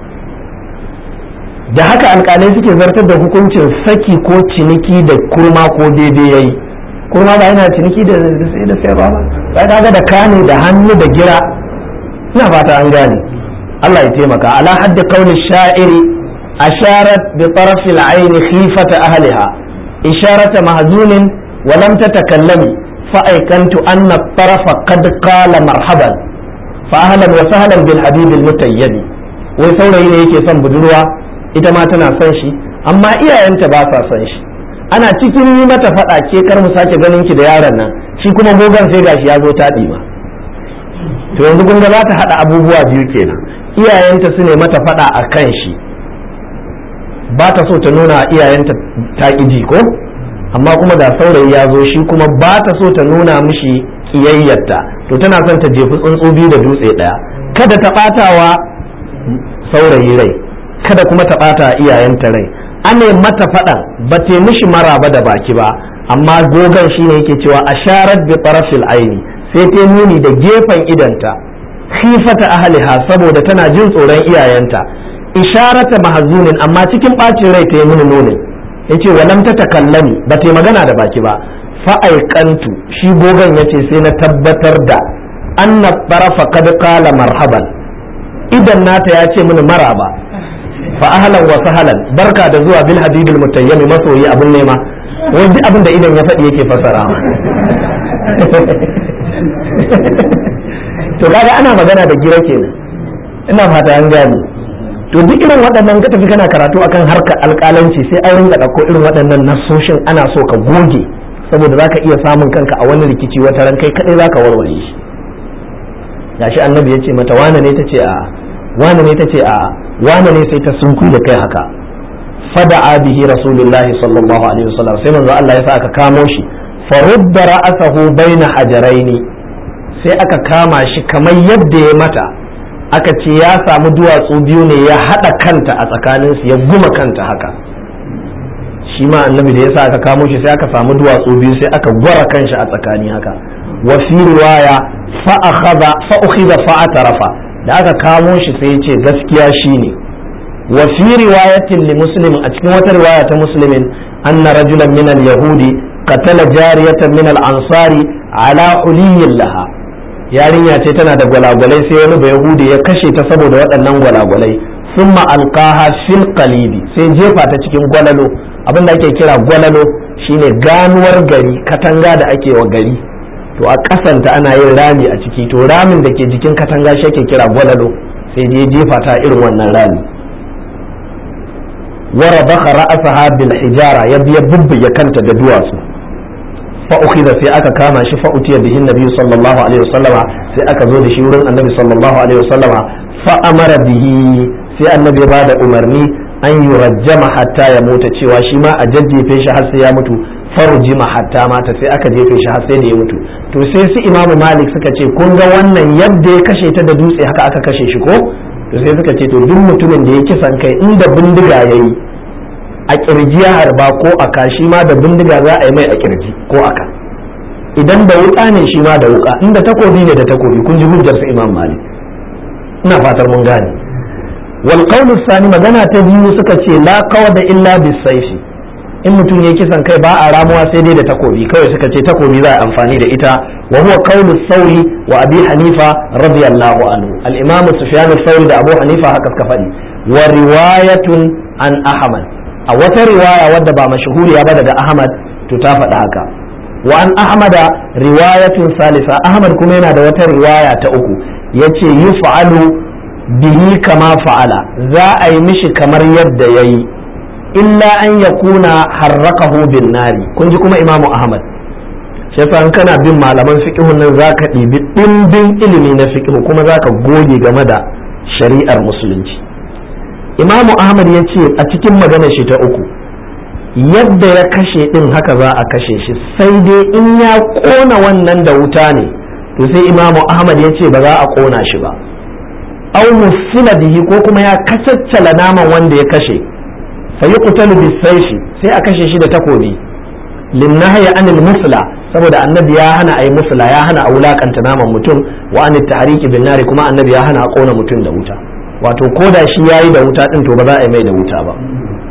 da haka alkalai suke zartar da hukuncin saki ko ciniki da kurma ko daidai yayi kurma ba yana ciniki da sai da sayarwa ba sai kaga da kane da hannu da gira ina fata an gane Allah ya taimaka ala haddi qawli sha'iri asharat bi taraf al-ayn khifata ahliha isharata mahzunin wa lam tatakallami fa aykantu anna at-taraf qad qala marhaban fa ahlan wa sahlan bil habib al-mutayyib wai saurayi ne yake son budurwa ita ma tana son shi amma iyayenta ba sa son shi ana cikin yi mata faɗa ke kar mu sake ganin ki da yaron nan shi kuma gogon sai gashi ya zo taɗi ma to yanzu kun ga za ta haɗa abubuwa biyu kenan iyayenta su ne mata faɗa a kan shi ba ta so ta nuna iyayenta ta ji ko amma kuma da saurayi ya zo shi kuma ba ta so ta nuna mishi kiyayyarta to tana son ta jefi tsuntsu biyu da dutse ɗaya kada ta ɓatawa saurayi rai kada kuma ta ɓata iyayenta rai ane mata faɗan ba ta mishi maraba da baki ba amma gogon shine yake cewa asharat bi tarafil aini sai ta nuni da gefen idanta khifata ahliha saboda tana jin tsoron iyayenta isharata mahzunin amma cikin ɓacin rai ta yi mini nunin yace walam ta takallami ba ta magana da baki ba fa'aikantu shi gogon yace sai na tabbatar da anna tarafa kad qala marhaban idan nata ya ce mini maraba fa ahlan wa sahlan barka da zuwa bil habibil mutayyami masoyi abun nema wai duk abin da idan ya faɗi yake fasara to kaga ana magana da gira kenan ina fata an gane to duk irin waɗannan ka tafi kana karatu akan harkar alƙalanci sai an ringa ɗauko irin waɗannan nasoshin ana so ka goge saboda zaka iya samun kanka a wani rikici wata ran kai kadai zaka warware shi gashi annabi ya ce mata wane ne ta ce a wane ne ta ce a wane ne sai ta sunku da kai haka fada'a bihi rasulullahi sallallahu alaihi wasallam sai manzo Allah ya sa aka kamo shi farudda ra'asahu baina hajaraini sai aka kama shi kamar yadda ya mata aka ce ya samu duwatsu biyu ne ya hada kanta a tsakaninsu ya guma kanta haka shi ma annabi da ya sa aka kamo shi sai aka samu duwatsu biyu sai aka gwara kanshi a tsakani haka wa fi riwaya fa akhadha fa ukhidha fa atarafa da aka kamo shi sai ya ce gaskiya shine wa fi riwayatin li muslim a cikin wata riwaya ta muslimin anna rajulan min al yahudi qatala jariyatan min al ansari ala uliyin laha yarinya ce tana da gwalagwalai sai wani yahudi ya kashe ta saboda waɗannan gwalagwalai summa alqaha fil qalibi sai jefa ta cikin gwalalo abin da ake kira gwalalo shine ganuwar gari katanga da ake wa gari to a kasanta ana yin rami a ciki to ramin da ke jikin katanga shi ake kira gwalalo sai dai jefa ta irin wannan rami wara baka ra'asaha bil hijara ya biya bubbuge kanta da duwatsu fa ukhidha sai aka kama shi fa utiya bihi nabi sallallahu alaihi wasallama sai aka zo da shi wurin annabi sallallahu alaihi wasallama fa amara bihi sai annabi ya bada umarni an yi rajjama hatta ya mutu cewa shi ma a jajjefe shi har sai ya mutu farjima hatta mata sai aka jefe shi har sai da ya mutu to sai su imamu malik suka ce kun ga wannan yadda ya kashe ta da dutse haka aka kashe shi ko to sai suka ce to duk mutumin da ya kisan kai inda bindiga ya yi a kirji ya harba ko a ka shi ma da bindiga za a yi mai a kirji ko a ka idan da wuka ne shi ma da wuka inda takobi ne da takobi kun ji hujjar su imam malik ina fatar mun gane wal qawlu sani magana ta biyu suka ce la qawda illa bis sayfi in mutum ya kisan kai ba a ramuwa sai dai da takobi kawai suka ce takobi za a amfani da ita wa huwa qawlu sauri wa abi hanifa radiyallahu anhu al-imam sufyan sauri da abu hanifa haka suka faɗi wa riwayatun an ahmad a wata riwaya wadda ba mashhuriya ba daga ahmad to ta faɗi haka wa an ahmada riwayatun salisa ahmad kuma yana da wata riwaya ta uku yace yuf'alu bihi kama fa'ala za a yi mishi kamar yadda yayi illa an ya kuna harrakahu bin nari kun ji kuma imamu ahmad shi yasa kana bin malaman fiqhun nan zaka ɗibi ɗimbin ilimi na fiqh kuma zaka goge game da shari'ar musulunci imamu ahmad ya ce a cikin maganar shi ta uku yadda ya kashe din haka za a kashe shi sai dai in ya kona wannan da wuta ne to sai imamu ahmad ya ce ba za a kona shi ba au musila bihi ko kuma ya kacaccala naman wanda ya kashe sai yuqtalu bisayfi sai a kashe shi da takobi linnahya anil musla saboda annabi ya hana ayi musla ya hana a wulakanta naman mutum wa anit tahriki bin nari kuma annabi ya hana a kona mutum da wuta wato koda shi yayi da wuta din to ba za a yi mai da wuta ba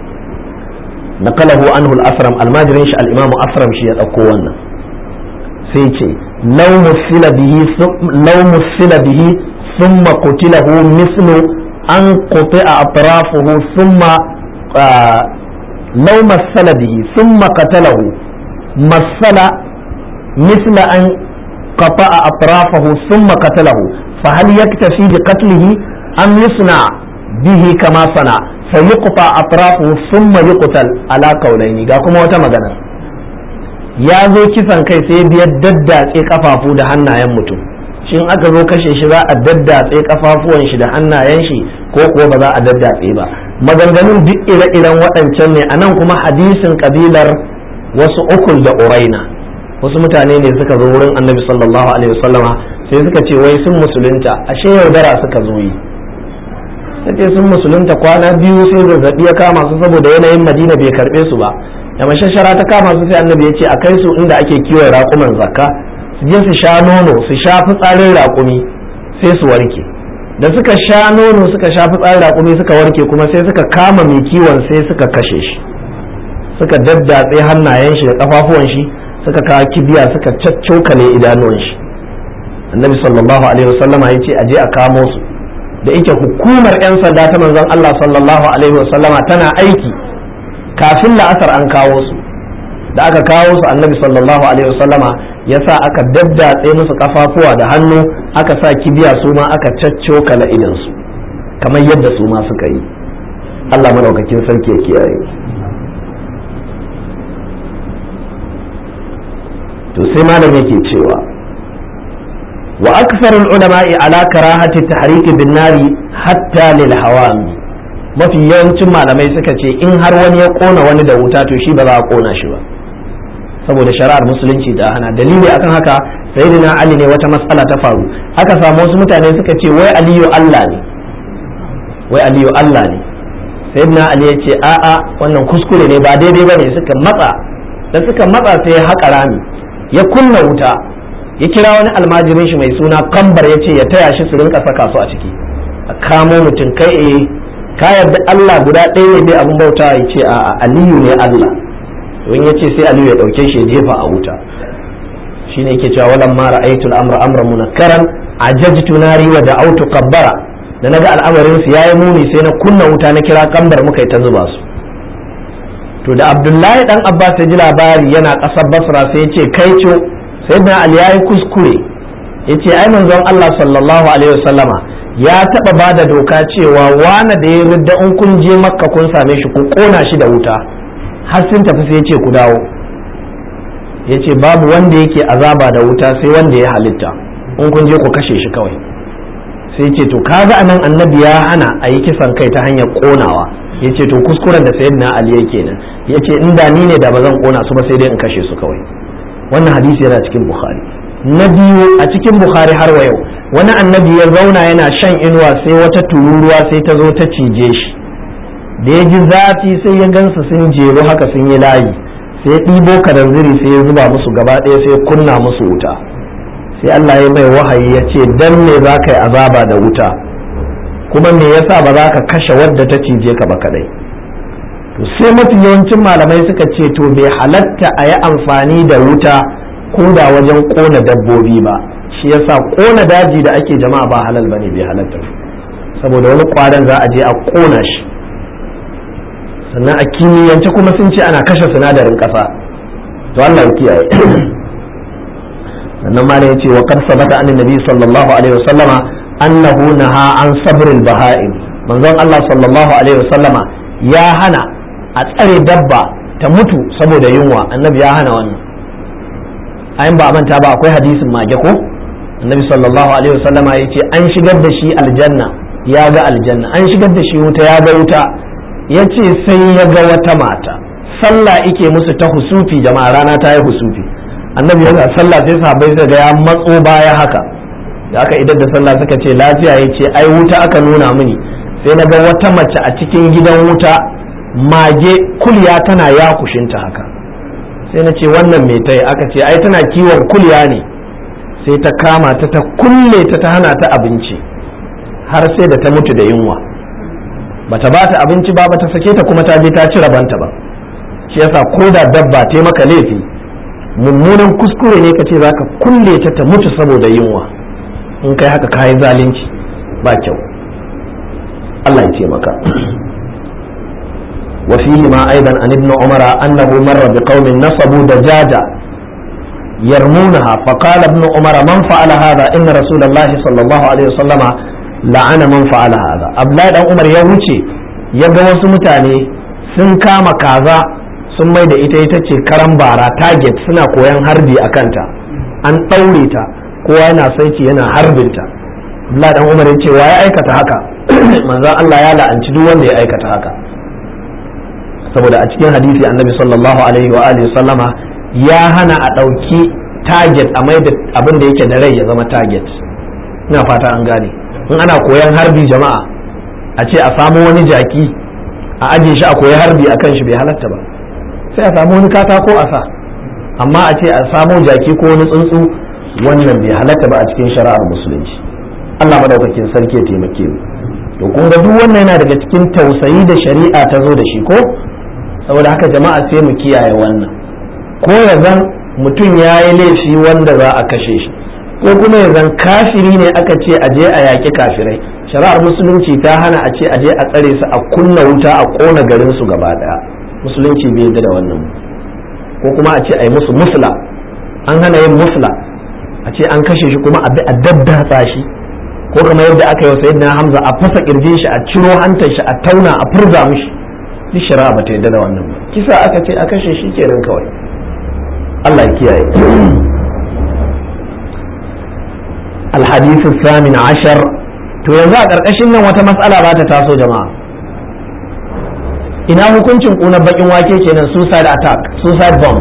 نقله عنه الأسرم الماجرين شاء الإمام أسرم شيء أقوانا سيتي لو مثل به لو مثل به ثم قتله مثل أن قطع أطرافه ثم آه لو مثل به ثم قتله مثل مثل أن قطع أطرافه ثم قتله فهل يكتفي بقتله أم يصنع به كما صنع فيقطع أطرافه ثم يقتل على قولين ga kuma wata magana ya zo kisan kai sai biyar daddatse kafafu da hannayen mutum shin aka zo kashe shi za a daddatse kafafuwan shi da hannayen shi ko kuwa ba za a daddatse ba maganganun duk ire-iren waɗancan ne anan kuma hadisin kabilar wasu ukul da uraina wasu mutane ne suka zo wurin annabi sallallahu alaihi wasallama sai suka ce wai sun musulunta ashe yaudara suka zo yi ce sun musulunta kwana biyu sai zazzabi ya kama su saboda yanayin madina bai karbe su ba da mashashara ta kama su sai annabi ya ce a kai su inda ake kiwon raƙuman zakka su je su sha nono su sha fitsarin raƙumi sai su warke da suka sha nono suka sha fitsarin raƙumi suka warke kuma sai suka kama mai kiwon sai suka kashe shi suka daddatse hannayen shi da kafafuwan shi suka kawo kibiya suka caccokale idanuwan shi annabi sallallahu alaihi wasallama ya ce a je a kamo su da ita hukumar 'yan sanda ta manzon Allah sallallahu alaihi wasallama tana aiki kafin la'asar an kawo su da aka kawo su annabi sallallahu alaihi wasallama ya sa aka daddatse musu kafafuwa da hannu aka sa kibiya su ma aka caccokala idansu kamar yadda su ma suka yi Allah madaukakin sarki ya kiyaye to sai malam yake cewa وأكثر العلماء على كراهة التحريك بالنار حتى للهوام mafi yawancin malamai suka ce in har wani ya kona wani da wuta to shi ba za a kona shi ba saboda shari'ar musulunci ta hana dalili akan haka sayyidina ali ne wata matsala ta faru aka samu wasu mutane suka ce wai aliyu Allah ne wai aliyu Allah ne sayyidina ali ya ce a'a wannan kuskure ne ba daidai bane suka matsa da suka matsa sai ya haƙa rami ya kunna wuta ya kira wani almajirin shi mai suna kambar ya ce ya taya shi su rinka saka su a ciki a kamo mutum kai eh ka yarda Allah guda ɗaya ne bai abin bauta ya ce a aliyu ne Allah don ya ce sai aliyu ya ɗauke shi ya jefa a wuta shine yake cewa walan ma ra'aytul amra amra munakkaran ajajtu nari wa da'awtu qabbara da naga al'amarin su yayi muni sai na kunna wuta na kira kambar muka ta zuba su to da Abdullahi dan Abbas ya ji labari yana ƙasar Basra sai ya ce kai ce sayyidina ali ya yi kuskure ya ce ai manzon Allah sallallahu alaihi wasallama ya taba ba da doka cewa wane da ya ridda in kun je makka kun same shi ku kona shi da wuta har sun tafi sai ya ce ku dawo ya ce babu wanda yake azaba da wuta sai wanda ya halitta in kun je ku kashe shi kawai sai ce to kaga anan annabi ya hana a yi kisan kai ta hanyar konawa ya ce to kuskuren da sayyidina ali yake nan ya ce inda ni ne da ba zan kona su ba sai dai in kashe su kawai wannan hadisi yana cikin bukhari na biyu a cikin bukhari har wa yau wani annabi ya zauna yana shan inuwa sai wata tururuwa sai ta zo ta cije shi da ya ji zafi sai ya gansa sun jeru haka sun yi layi sai ya ɗibo karanziri sai ya zuba musu gaba ɗaya sai ya kunna musu wuta sai Allah ya mai wahayi ya ce dan me za ka yi azaba da wuta kuma me yasa ba za ka kashe wadda ta cije ka ba kadai to sai mafi yawancin malamai suka ce to bai halatta a yi amfani da wuta ko da wajen kona dabbobi ba shi yasa kona daji da ake jama'a ba halal bane bai halatta saboda wani kwaran za a je a kona shi sannan a kimiyyance kuma sun ce ana kashe sinadarin kasa to Allah ya kiyaye sannan ma ya ce wa qad sabata an nabi sallallahu alaihi wasallama annahu naha an sabril baha'im manzon Allah sallallahu alaihi wasallama ya hana a tsare dabba ta mutu saboda yunwa annabi ya hana wannan ayin ba a manta ba akwai hadisin mage ko annabi sallallahu alaihi wasallama ya ce an shigar da shi aljanna ya ga aljanna an shigar da shi wuta ya ga wuta ya ce sai ya ga wata mata sallah ike musu ta husufi jama'a rana ta yi husufi annabi yana sallah sai sahabbai suka ga ya matso baya haka da aka idar da sallah suka ce lafiya ya ce ai wuta aka nuna mini sai na ga wata mace a cikin gidan wuta mage kulya tana ya kushinta haka sai na ce wannan mai tai aka ce ai tana kiwon kulya ne sai ta kama ta ta kulle ta ta hana ta abinci har sai da ta mutu da yunwa bata ba ta abinci ba bata sake ta kuma ta je ta ci rabanta ba shi yasa ko da dabba ta maka laifi mummunan kuskure ne ka ce za ka kulle ta ta mutu saboda yunwa in kai haka kayi zalunci ba kyau Allah ya taimaka وفيهما أيضا عن ابن عمر أنه مر بقوم نصبوا دجاجة يرمونها فقال ابن عمر من فعل هذا إن رسول الله صلى الله عليه وسلم لعن من فعل هذا أبلاء عمر يوشي يبقى وسمتاني sun kama kaza sun mai da ita ita ce karan bara target suna koyan harbi a kanta an ɗaure ta kowa yana saiti yana harbinta Allah dan Umar ya ce wa ya aikata haka manzon Allah ya la'anci duk wanda ya aikata haka saboda a cikin hadisi annabi sallallahu alaihi wa alihi sallama ya hana a ɗauki target a mai da abin da yake da rai ya zama target ina fata an gane in ana koyan harbi jama'a a ce a samu wani jaki a ajiye shi a koyi harbi a kan shi bai halatta ba sai a samu wani katako a sa amma a ce a samu jaki ko wani tsuntsu wannan bai halatta ba a cikin shari'ar musulunci Allah madaukakin sarki ya taimake mu to kun ga duk wannan yana daga cikin tausayi da shari'a ta zo da shi ko saboda haka jama'a sai mu kiyaye wannan ko ya zan mutum ya yi laifi wanda za a kashe shi ko kuma ya zan kafiri ne aka ce a je a yaƙi kafirai shari'ar musulunci ta hana a ce a je a tsare su a kunna wuta a ƙona garin su gaba ɗaya musulunci bai yarda da wannan ko kuma a ce a yi musu musla an hana yin musla a ce an kashe shi kuma a daddatsa shi ko kamar yadda aka yi wa sayyidina hamza a fasa kirjin shi a ciro hantar shi a tauna a furza mishi duk shari'a ba ta yarda da wannan ba kisa aka ce a kashe shi kenan kawai Allah ya kiyaye الحديث الثامن عشر to yanzu a ƙarƙashin nan wata matsala ba ta taso jama'a ina hukuncin ƙunar baƙin wake kenan suicide attack suicide bomb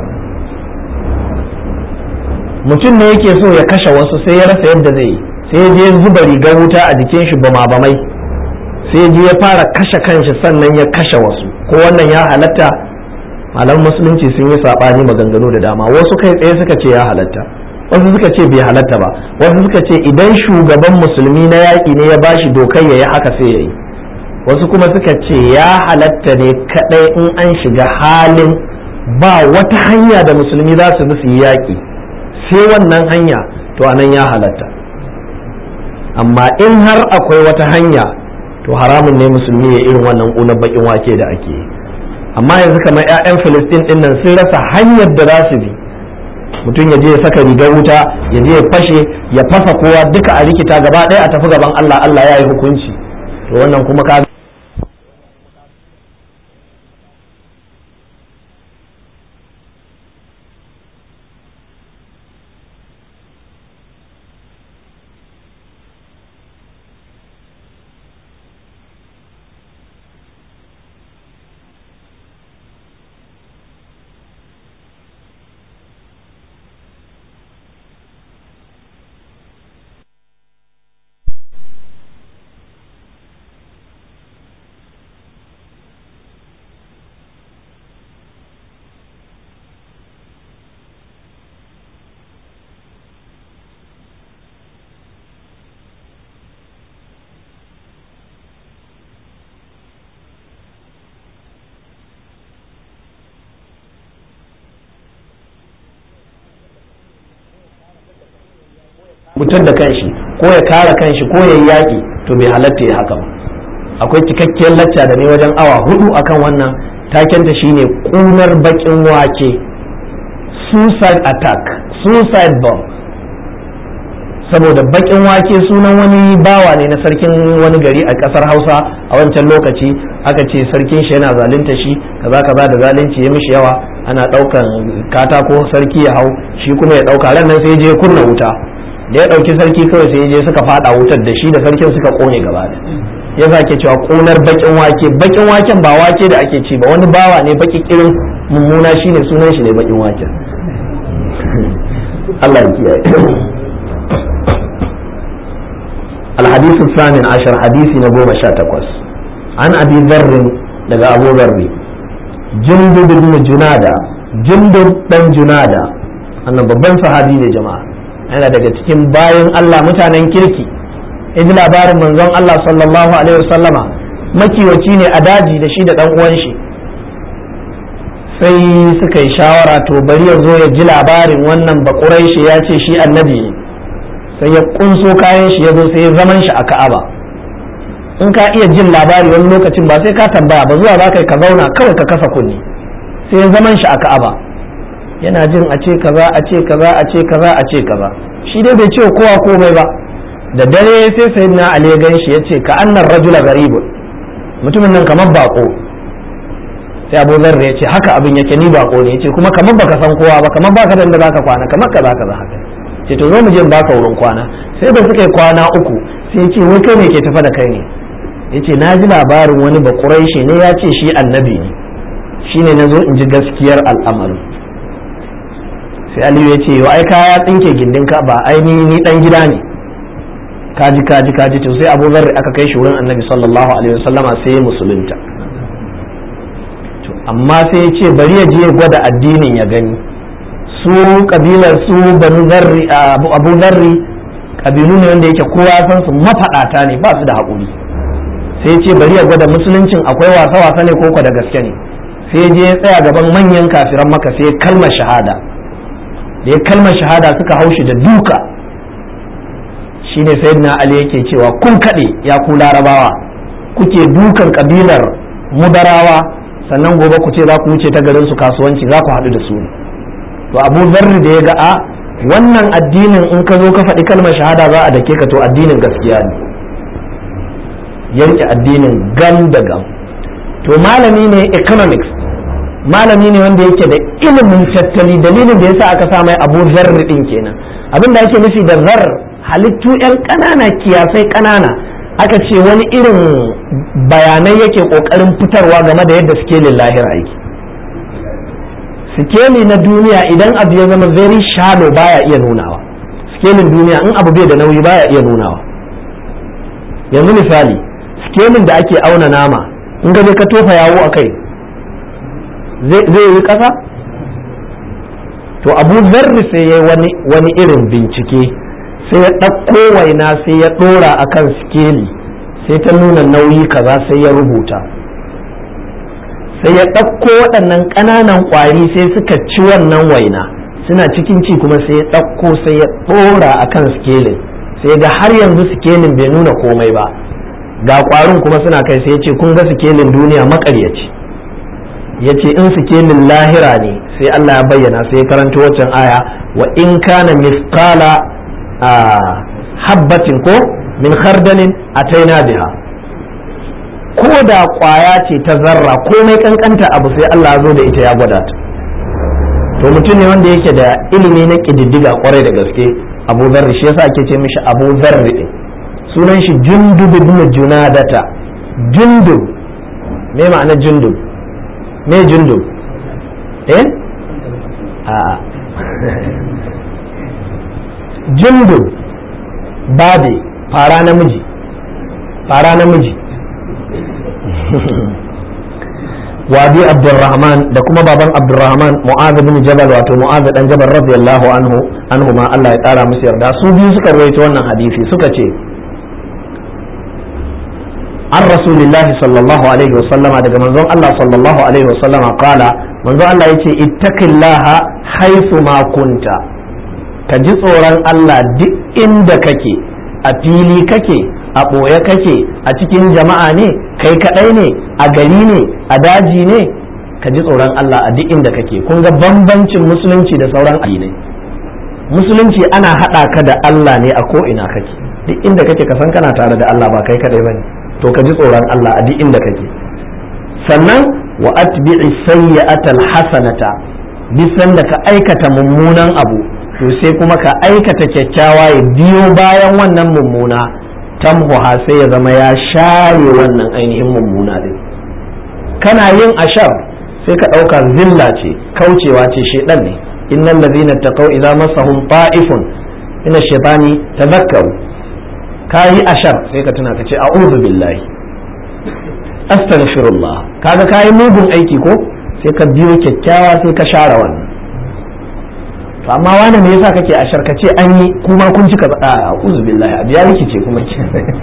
mutum ne yake so ya kashe wasu sai ya rasa yadda zai yi sai ya je zuba rigar wuta a jikin shi bama bamai sai ya je ya fara kashe kanshi sannan ya kashe wasu ko wannan ya halatta malam musulunci sun yi saɓani maganganu da dama wasu kai tsaye suka ce ya halatta wasu suka ce bai halatta ba wasu suka ce idan shugaban musulmi na yaƙi ne ya bashi dokar ya yi haka sai ya yi wasu kuma suka ce ya halatta ne kaɗai in an shiga halin ba wata hanya da musulmi za su bi su yi yaƙi sai wannan hanya to anan ya halatta amma in har akwai wata hanya to haramun ne musulmi ya irin wannan ƙunar baƙin wake da ake yi amma yanzu kamar 'ya'yan filistin ɗin nan sun rasa hanyar da za su bi mutum ya je ya saka rigar wuta ya je ya fashe ya fasa kowa duka a rikita gaba ɗaya a tafi gaban Allah Allah ya yi hukunci to wannan kuma ka mutum da kanshi ko ya kare kanshi ko ya yi yaƙi to bai halatta ya haka ba akwai cikakkiyar lacca da ne wajen awa hudu akan wannan takenta shine kunar bakin wake suicide attack suicide bomb saboda bakin wake sunan wani bawa ne na sarkin wani gari a kasar hausa a wancan lokaci aka ce sarkin shi yana zalunta shi kaza kaza da zalunci ya mishi yawa ana daukan katako sarki ya hau shi kuma ya dauka ran nan sai je kunna wuta da ya dauki sarki kawai sai je suka fada wutar da shi da sarkin suka kone gaba da ya zake cewa ƙunar bakin wake bakin waken ba wake da ake ci ba wani bawa ne baki kirin mummuna shine sunan shi ne bakin waken Allah ya kiyaye الحديث الثامن عشر حديث نبوة شاتكوس عن أبي ذر لقى أبو ذر جندب بن جنادة جندب بن جنادة أنا babban sahabi ne jama'a yana daga cikin bayan Allah mutanen kirki ji labarin manzon Allah sallallahu alaihi wasallama makiwaci ne a daji da shi da dan uwan shi sai suka yi shawara to bari ya zo ya ji labarin wannan bakurai shi ya ce shi annabi ne sai ya kunso kayan shi ya zo sai ya zaman shi a ka'aba in ka iya jin labari wani lokacin ba sai ka tambaya ba zuwa za ka ka zauna kawai ka kasa kunni sai ya zaman shi a ka'aba yana jin a ce kaza a ce kaza a ce kaza a ce kaza shi dai bai ce kowa komai ba da dare sai sai na ali ya gan shi ya ce ka annar rajula garibun mutumin nan kamar bako sai abu zarra ya ce haka abin yake ni bako ne ya ce kuma kamar baka san kowa ba kamar baka da inda zaka kwana kamar kaza kaza haka ce to zo mu je baka wurin kwana sai da suka yi kwana uku sai ya ce wai kai ne ke tafa da kai ne ya ce na ji labarin wani bakurai ne ya ce shi annabi ne shine na zo in ji gaskiyar al'amarin sai aliyu ya ce yau ai kaya tsinke gindin ka ba ai ni dan gida ne kaji kaji kaji to sai abu zarri aka kai shi wurin annabi sallallahu alaihi wasallama sai ya musulunta amma sai ya ce bari ya je ya gwada addinin ya gani su kabilar su banu zarri abu zarri kabilu ne wanda yake kowa san su mafaɗata ne ba su da haƙuri sai ya ce bari ya gwada musuluncin akwai wasa wasa ne ko da gaske ne sai ya je ya tsaya gaban manyan kafiran maka sai ya kalmar shahada da ya kalmar shahada suka haushi da duka shine sayyidina ali yake cewa kun kaɗe ya ku larabawa kuke dukan kabilar mudarawa sannan gobe ku ce za ku wuce ta garin su kasuwanci za ku haɗu da su to abu zarri da ya ga a wannan addinin in ka zo ka faɗi kalmar shahada za a dake ka to addinin gaskiya ne yanke addinin gam da gam to malami ne economics malami ne wanda yake da ilimin tattali dalilin da yasa aka sa mai abu zarri din kenan abin da ake nufi da zar halittu yan ƙanana kiyasai ƙanana aka ce wani irin bayanai yake ƙoƙarin fitarwa game da yadda sikelin lahira yake sikeli na duniya idan abu ya zama very shallow baya iya nunawa sikelin duniya in abu bai da nauyi baya iya nunawa yanzu misali sikelin da ake auna nama in gaje ka tofa yawo a kai zai yi ƙasa to abu zarri sai ya wani, wani irin bincike sai ya ɗauko waina sai ya ɗora a kan sikeli sai ta nuna nauyi kaza sai ya rubuta sai ya ɗauko waɗannan ƙananan ƙwari sai suka ci wannan waina suna cikin ci kuma sai ya ɗauko sai ya ɗora a kan sikelin sai ga har yanzu sikelin bai nuna komai ba ga ƙwarin kuma suna kai sai ya ce kun ga sikelin duniya maƙaryaci ya ce in sikelin lahira ne sai Allah ya bayyana sai ya karanto waccan aya wa in kana misqala habbatin ko min khardalin ataina biha ko da kwaya ce ta zarra komai kankanta abu sai Allah ya zo da ita ya gwada ta to mutum ne wanda yake da ilimi na kididdiga kwarai da gaske abu zarri shi yasa ake ce mishi abu zarri din sunan shi jundub ibn junadata jundub me ma'ana jundub me jundub eh a jundub babe fara namiji fara namiji wadi abdurrahman da kuma baban abdurrahman mu'adh bin jabal wato mu'adh dan jabal radiyallahu anhu anhu ma Allah ya kara musu yarda su biyu suka rawaito wannan hadisi suka ce an rasulillahi sallallahu alaihi wasallama daga manzon Allah sallallahu alaihi wasallama kala manzon Allah yace ittaqillaha haythu ma kunta ka ji tsoron Allah duk inda kake a fili kake a ɓoye kake a cikin jama'a ne kai kaɗai ne a gari ne a daji ne ka ji tsoron Allah a duk inda kake kun ga bambancin musulunci da sauran addinai musulunci ana haɗa ka da Allah ne a ko ina kake duk inda kake ka san kana tare da Allah ba kai kaɗai bane to ka ji tsoron Allah a duk inda kake sannan wa atbi'i sayyi'atal hasanata bisan da ka aikata mummunan abu to sai kuma ka aikata kyakkyawa ya biyo bayan wannan mummuna tamhuha sai ya zama ya share wannan ainihin mummuna din kana yin ashar sai ka ɗauka zilla ce kaucewa ce shedan ne innal ladhina taqaw idza massahum ta'ifun min ash-shaytani tadhakkaru kayi ashar sai ka tuna ka ce a'udhu billahi astaghfirullah kaga kayi mugun aiki ko sai ka biyo kyakkyawa sai ka share wannan to amma wani me yasa kake ashar ka ce an yi kuma kun cika a a'udhu billahi abiya rikice kuma ke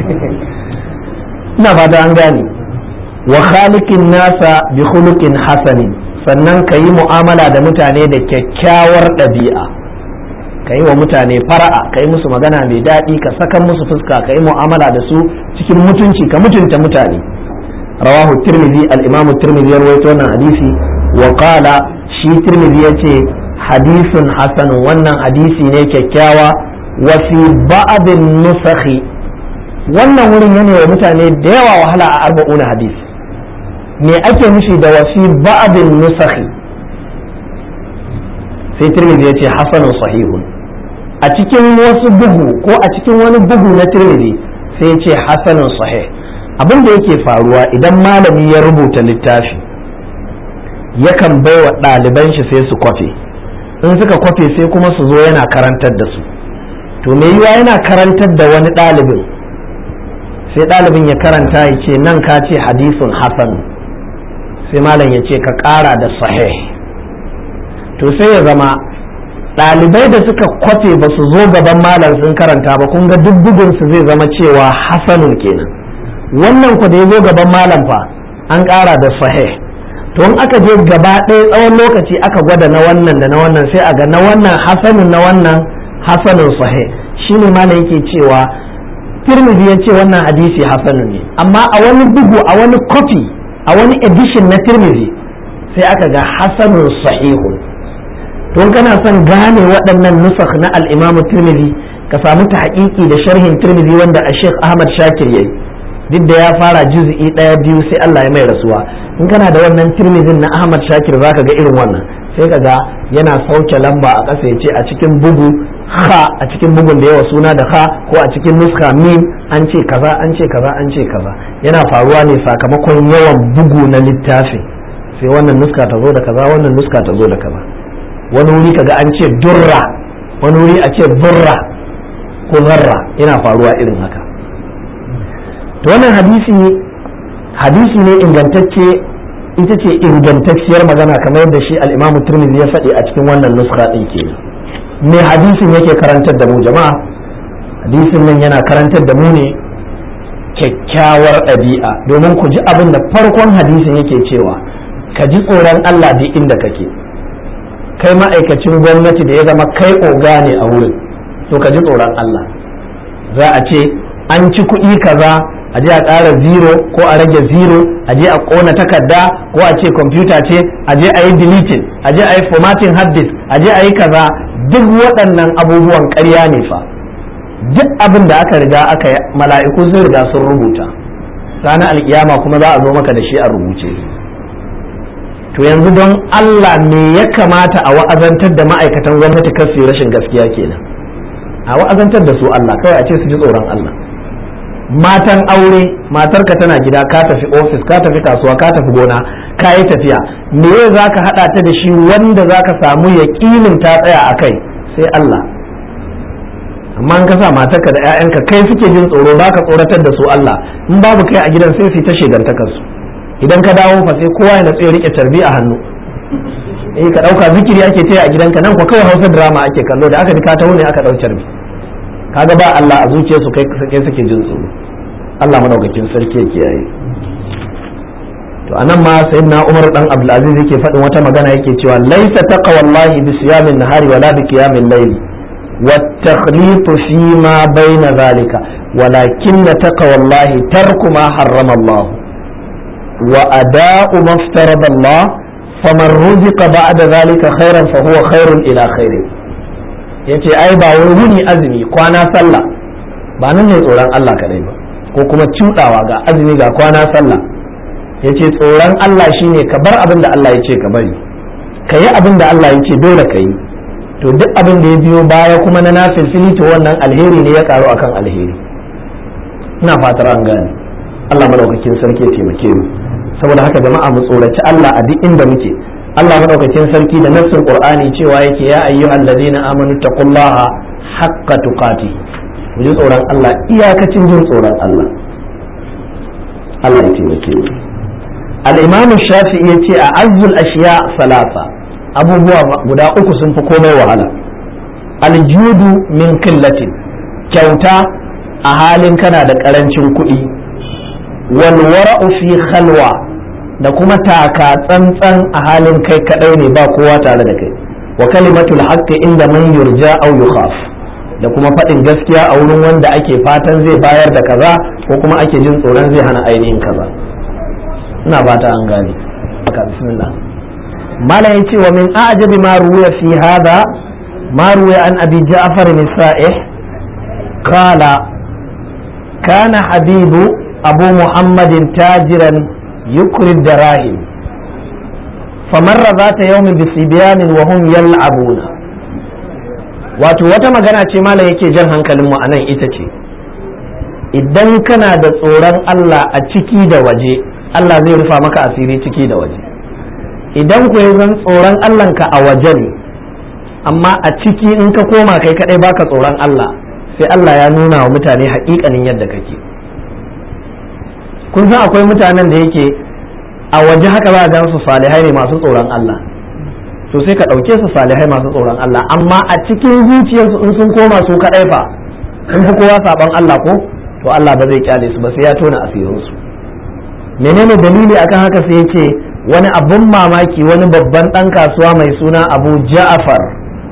ina fata an gane wa khaliqin nasa bi khuluqin hasanin sannan ka yi mu'amala da mutane da kyakkyawar ɗabi'a ka yi wa mutane fara'a ka yi musu magana mai daɗi ka sakan musu fuska ka yi mu'amala da su cikin mutunci ka mutunta mutane rawahu tirmidhi al-imam tirmidhi ya rawaito wannan hadisi wa qala shi tirmidhi yace hadisun hasanun wannan hadisi ne kyakkyawa wa fi ba'd nusakhi wannan wurin yana wa mutane da yawa wahala a arba'una hadisi me ake nufi da wasi ba'din nusakhi sai tirmidhi ya ce hasanun sahihun a cikin wasu bugu ko a cikin wani bugu na tirmidhi sai ya ce hasanun sahih abin da yake faruwa idan malami ya rubuta littafi yakan bai wa ɗaliban shi sai su kwafe in suka kwafe sai kuma su zo yana karantar da su to me yiwa yana karantar da wani ɗalibin sai ɗalibin ya karanta ya ce nan ka ce hadisun hasan sai malam ya ce ka ƙara da sahih to sai ya zama ɗalibai da suka kwafe ba su zo gaban malam sun karanta ba kun ga duk bugunsu zai zama cewa hasanun kenan wannan ku da ya zo gaban malam fa an ƙara da sahih to in aka je gaba ɗaya tsawon lokaci aka gwada na wannan da na wannan sai a ga na wannan hasanun na wannan hasanun sahih shine malam yake cewa tirmidhi ya ce wannan hadisi hasanun ne amma a wani bugu a wani kofi a wani edition na tirmidhi sai aka ga hasanun sahihun don kana son gane waɗannan nusakh na al-imam tirmidhi ka samu ta haƙiƙi da sharhin tirmidhi wanda a sheikh ahmad shakir yayi duk da ya fara juz'i ɗaya biyu sai Allah ya mai rasuwa in kana da wannan tirmidhin na ahmad shakir zaka ga irin wannan sai ka ga yana sauke lamba a ƙasa ya ce a cikin bugu ha a cikin bugun da yawa suna da ha ko a cikin nuska mim an ce kaza an ce kaza an ce kaza yana faruwa ne sakamakon yawan bugu na littafin sai wannan nuska ta zo da kaza wannan nuska ta zo da kaza wani wuri kaga an ce durra wani wuri a ce burra ko zarra yana faruwa irin haka to wannan hadisi hadisi ne ingantacce ita ce ingantacciyar magana kamar yadda shi al-imamu turmizi ya faɗi a cikin wannan nuska ɗin kenan me hadisin yake karantar da mu jama'a hadisin nan yana karantar da mu ne kyakkyawar ɗabi'a domin ku ji abin da farkon hadisin yake cewa ka ji tsoron Allah duk inda kake kai ma'aikacin gwamnati da ya zama kai oga ne a wurin to ka ji tsoron Allah za a ce an ci kuɗi kaza a je a ƙara zero ko a rage zero a je a ƙona takarda ko a ce kwamfuta ce a je a yi deleting a je a yi formatting hard disk a je a yi kaza duk waɗannan abubuwan ƙarya ne fa duk abin da aka riga aka yi mala'iku sun riga sun rubuta ranar alkiyama kuma za a zo maka da shi a rubuce to yanzu don Allah me ya kamata a wa'azantar da ma'aikatan gwamnati kar su rashin gaskiya kenan a wa'azantar da su Allah kawai a ce su ji tsoron Allah matan aure matarka tana gida ka tafi ofis ka tafi kasuwa ka tafi gona ka yi tafiya me za ka haɗa ta da shi wanda za ka samu yaƙinin ta tsaya a kai sai Allah amma in ka sa matarka da 'ya'yanka kai suke jin tsoro ba ka tsoratar da su Allah in babu kai a gidan sai su ta shegantakar su idan ka dawo fa sai kowa ya natsu ya rike tarbi a hannu eh ka dauka zikiri ake taya a gidanka nan ko kawai Hausa drama ake kallo da aka ji ka taho ne aka dau tarbi kaga ba Allah a zuciyarsu kai kai suke jin tsoro Allah madaukakin sarki ya kiyaye to anan ma sayyidina Umar dan Abdul Aziz yake faɗin wata magana yake cewa laisa taqwallahi bi siyamin nahari wala bi qiyamil layli والتخليط فيما بين ذلك ولكن تقوى الله ترك ما حرم الله وأداء ما افترض الله فمن رزق بعد ذلك خيرا فهو خير إلى خير yace ai ba wai wuni azumi kwana sallah ba nan ne tsoron Allah kadai ba ko kuma cuɗawa ga azumi ga kwana sallah yace tsoron Allah shine ka bar abin da Allah ya ce ka bari ka yi abin da Allah ya ce dole ka yi to duk abin da ya biyo baya kuma na nafilfili to wannan alheri ne ya karu akan alheri ina fatar an gane Allah madaukakin sarki ya taimake mu saboda haka jama'a mu tsoraci Allah a duk inda muke Allah madaukakin sarki da nassin Qur'ani cewa yake ya ayyuhal ladina amanu taqullaha haqqa tuqati mu ji tsoron Allah iyakacin jin tsoron Allah Allah ya taimake mu al-Imam Shafi'i yace a azzul ashiya salasa abubuwa guda uku sun fi komai wahala aljudu min killatin kyauta a halin kana da karancin kuɗi wal wara'u fi khalwa da kuma taka tsantsan a halin kai kadai ne ba kowa tare da kai wa kalimatul haqqi inda man yurja aw yukhaf da kuma faɗin gaskiya a wurin wanda ake fatan zai bayar da kaza ko kuma ake jin tsoron zai hana ainihin kaza ina fata an gane haka bismillah mala yace wa min a'jabi ma ruwiya fi hada ma ruwiya an abi ja'far bin sa'ih qala kana habibu abu muhammadin tajiran yukri darahim فمر ذات يوم بصبيان وهم يلعبون wato wata magana ce malam yake jan hankalinmu a nan ita ce idan kana da tsoron Allah a ciki da waje Allah zai rufa maka asiri ciki da waje idan ku zan tsoron Allahnka a waje ne amma a ciki in ka koma kai kadai baka tsoron Allah sai Allah ya nuna wa mutane haƙiƙanin yadda kake kun san akwai mutanen da yake a waje haka za a gan su salihai ne masu tsoron Allah to sai ka ɗauke su salihai masu tsoron Allah amma a cikin zuciyarsu in sun koma su kaɗai fa in fi kowa saɓon Allah ko to Allah ba zai kyale su ba sai ya tona asirinsu menene dalili akan haka sai ya ce wani abun mamaki wani babban ɗan kasuwa mai suna abu ja'afar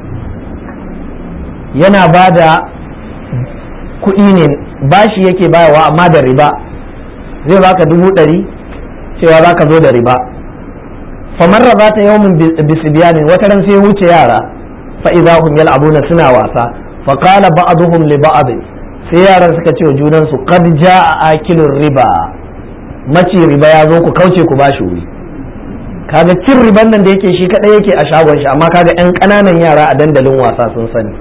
yana ba da kuɗi ne bashi yake bayarwa amma da riba zai baka dubu ɗari cewa za ka zo da riba famarra za ta yawon bisibiyanin wata ran sai wuce yara fa idza hum yal'abuna suna wasa fa qala ba'dhum li ba'd sai yaran suka ce wa junan su qad jaa akilur riba maci riba ya zo ku kauce ku bashi wuri kaga cin riban nan da yake shi kadai yake a shagon shi amma kaga yan kananan yara a dandalin wasa sun sani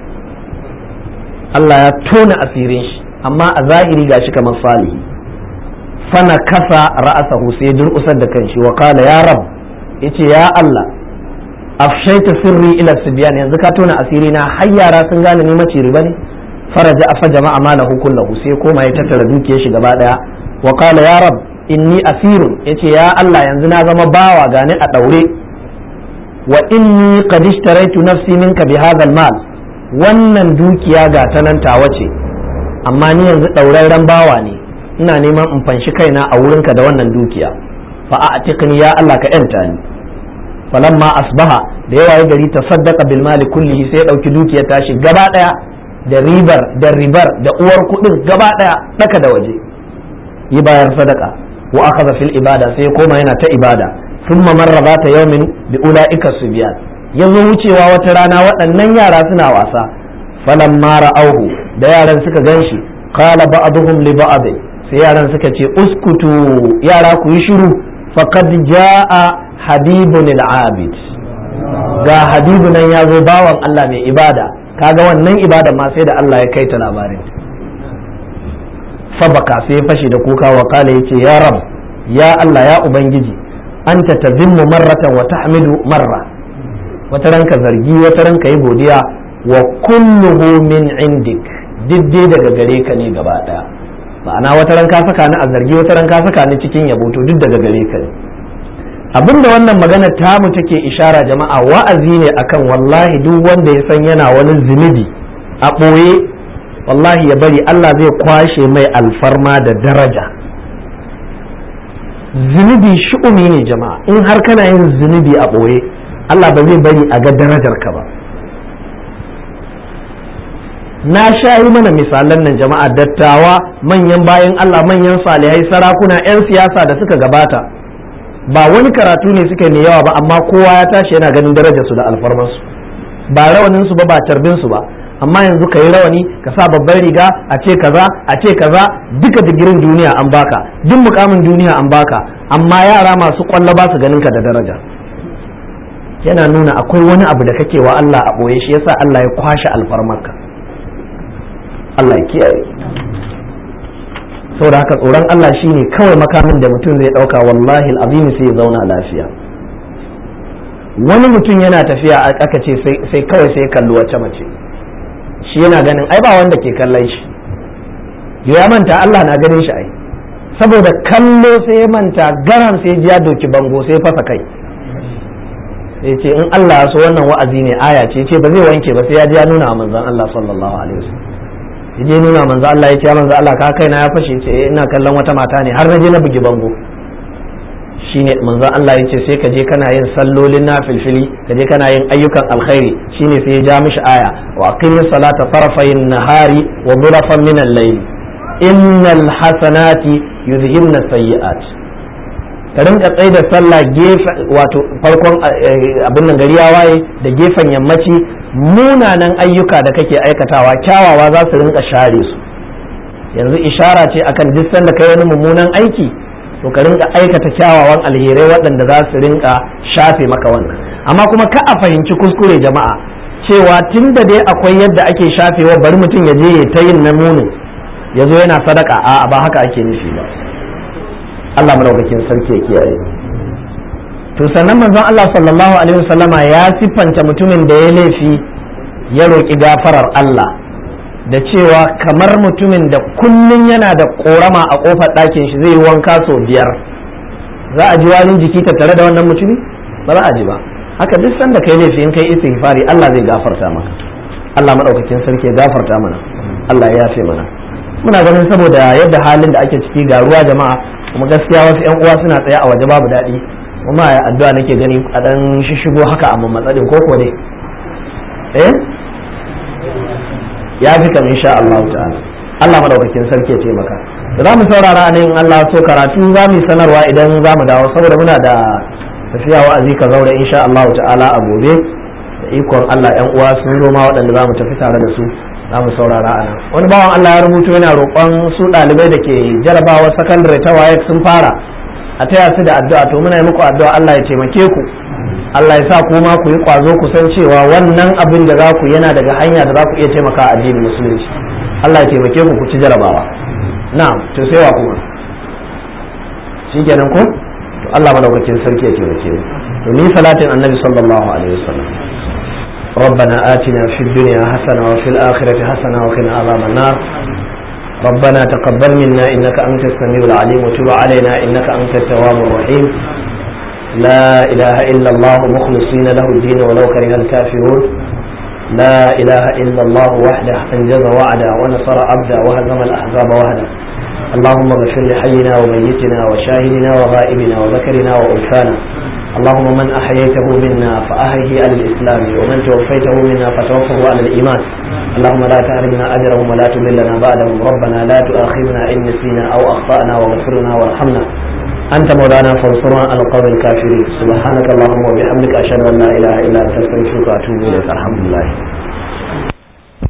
Allah ya tona asirin shi amma a zahiri gashi kamar salihi fana kasa ra'asahu sai durƙusar da kanshi wa kala ya rab yace ya Allah afshaita sirri ila sibyan yanzu ka tona asiri na har yara sun gane ni mace riba ne faraja afa jama'a malahu kullahu sai koma ya tattara dukiyar shi gaba daya wa kala ya rab inni asirun yace ya Allah yanzu na zama bawa gani a daure wa inni qad ishtaraitu nafsi minka bi hadha mal wannan dukiya ga tanan tawa ce amma ni yanzu dauraren bawa ne ina neman in fanshi kaina a wurinka da wannan dukiya fa a'tiqni ya Allah ka yanta ni falamma asbaha da yawa ya gari tasaddaqa bil mali kullihi sai ya dauki dukiyar tashi gaba daya da ribar da ribar da uwar kudin gaba daya daka da waje yi bayar sadaka wa akhadha fil ibada sai ya koma yana ta ibada thumma marra zata yawmin bi ulaika subyan yazo wucewa wata rana waɗannan yara suna wasa falamma ra'auhu da yaran suka ganshi qala ba'dhum li ba'd sai yaran suka ce uskutu yara ku yi shiru faqad jaa habibun al-abid ga habibu nan ya zo bawan Allah mai ibada kaga wannan ibada ma sai da Allah ya kai ta labarin sabaka sai ya fashe da kuka wa kala yace ya rab ya Allah ya ubangiji anta tazimmu marratan wa tahmidu marra wata ranka zargi wata ranka yi godiya wa kulluhu min indik diddai daga gare ka ne gaba daya ma'ana wata ran ka saka ni a zargi wata ran ka saka ni cikin yabo to duk daga gare ka ne abinda wannan magana tamu take ishara jama'a wa'azi ne akan wallahi duk wanda ya san yana wani zunubi a ɓoye wallahi ya bari Allah zai kwashe mai alfarma da daraja zunubi shu'umi ne jama'a in har kana yin zunubi a ɓoye Allah ba zai bari a ga darajar ka ba na sha yi mana misalan nan jama'a dattawa manyan bayan Allah manyan salihai sarakuna 'yan siyasa da suka gabata ba wani karatu ne suka mai yawa ba amma kowa ya tashi yana ganin darajar su da alfarmansu ba rawanin su ba ba carbin su ba amma yanzu ka yi rawani ka sa babban riga a ce kaza a ce kaza duka digirin duniya an baka duk mukamin duniya an baka amma yara masu kwallo ba su ganin ka da daraja yana nuna akwai wani abu da kake wa Allah a boye shi yasa Allah ya kwashe alfarmarka Allah ya kiyaye saboda haka tsoron Allah shine kawai makamin da mutum zai dauka wallahi alazim sai ya zauna lafiya wani mutum yana tafiya aka ce sai kawai sai kalli wacce mace shi yana ganin ai ba wanda ke kallon shi ya manta Allah na ganin shi ai saboda kallo sai ya manta garam sai ya doki bango sai fasa kai sai ce in Allah ya so wannan wa'azi ne aya ce ce ba zai wanke ba sai ya ji ya nuna manzon Allah sallallahu alaihi wasallam ya je nuna manzon Allah ya ce ya manzon Allah ka kai na ya fashe ce ina kallon wata mata ne har na je na bugi bango shine manzon Allah ya ce sai ka je kana yin sallolin nafilfili ka je kana yin ayyukan alkhairi shine sai ya ja mishi aya wa aqimis salata tarafayn nahari wa dhurafan min al-layl innal hasanati yuzhibna sayyi'at ka rinka tsaye da sallah gefe wato farkon abin nan gari ya waye da gefen yammaci munanan ayyuka da kake aikatawa kyawawa za su rinka share su yanzu ishara ce akan duk sanda kai wani mummunan aiki to ka rinka aikata kyawawan alherai waɗanda za su rinka shafe maka wannan amma kuma ka a fahimci kuskure jama'a cewa tun da dai akwai yadda ake shafewa bari mutum ya je ya ta yin na munin ya zo yana sadaka a ba haka ake nufi ba Allah madaukakin sarki ya kiyaye to sannan manzon Allah sallallahu alaihi wasallama ya siffanta mutumin da ya laifi ya roƙi gafarar Allah da cewa kamar mutumin da kullun yana da ƙorama a ƙofar ɗakin shi zai yi wanka sau biyar za a ji wani jiki tattare da wannan mutumi ba za a ji ba haka duk sanda kai laifi in kai istighfari Allah zai gafarta maka Allah madaukakin sarki ya gafarta mana Allah ya yafe mana muna ganin saboda yadda halin da ake ciki ga ruwa jama'a kuma gaskiya wasu yan uwa suna tsaye a waje babu daɗi kuma ya addu'a nake gani a dan shishigo haka a mammatsalin koko ne eh ya fi kam insha Allah ta'ala Allah madaukakin sarki ya taimaka da za mu saurara nan in Allah so karatu za mu sanarwa idan za mu dawo saboda muna da tafiya wa'azi ka zaure insha Allah ta'ala a gobe da ikon Allah yan uwa sun zo ma waɗanda za mu tafi tare da su za mu saurara a nan wani bawan Allah ya rubuto yana roƙon su ɗalibai da ke jarabawa sakandare ta waye sun fara a taya su da addu'a to muna yi muku addu'a Allah ya taimake ku Allah ya sa ku ma ku yi ƙwazo ku san cewa wannan abin da za ku yana daga hanya da za ku iya taimaka a addinin musulunci Allah ya taimake ku ku ci jarabawa na'am to sai wa kuma shikenan ko to Allah madaukakin sarki ya taimake mu to ni salatin annabi sallallahu alaihi wasallam ربنا آتنا في الدنيا حسنة وفي الآخرة حسنة وقنا عذاب النار ربنا تقبل منا إنك أنت السميع العليم وتب علينا إنك أنت التواب الرحيم لا إله إلا الله مخلصين له الدين ولو كره الكافرون لا إله إلا الله وحده أنجز وعده ونصر عبده وهزم الأحزاب وحده اللهم اغفر لحينا وميتنا وشاهدنا وغائبنا وذكرنا وأنثانا اللهم من أحييته منا فأحيه على الإسلام ومن توفيته منا فتوفه على الإيمان اللهم لا تحرمنا أجرهم ولا تضلنا بعدهم ربنا لا تؤاخذنا إن نسينا أو أخطأنا واغفر لنا وارحمنا أنت مولانا فانصرنا على القوم الكافرين سبحانك اللهم وبحمدك أشهد أن لا إله إلا أنت أستغفرك وأتوب إليك الحمد لله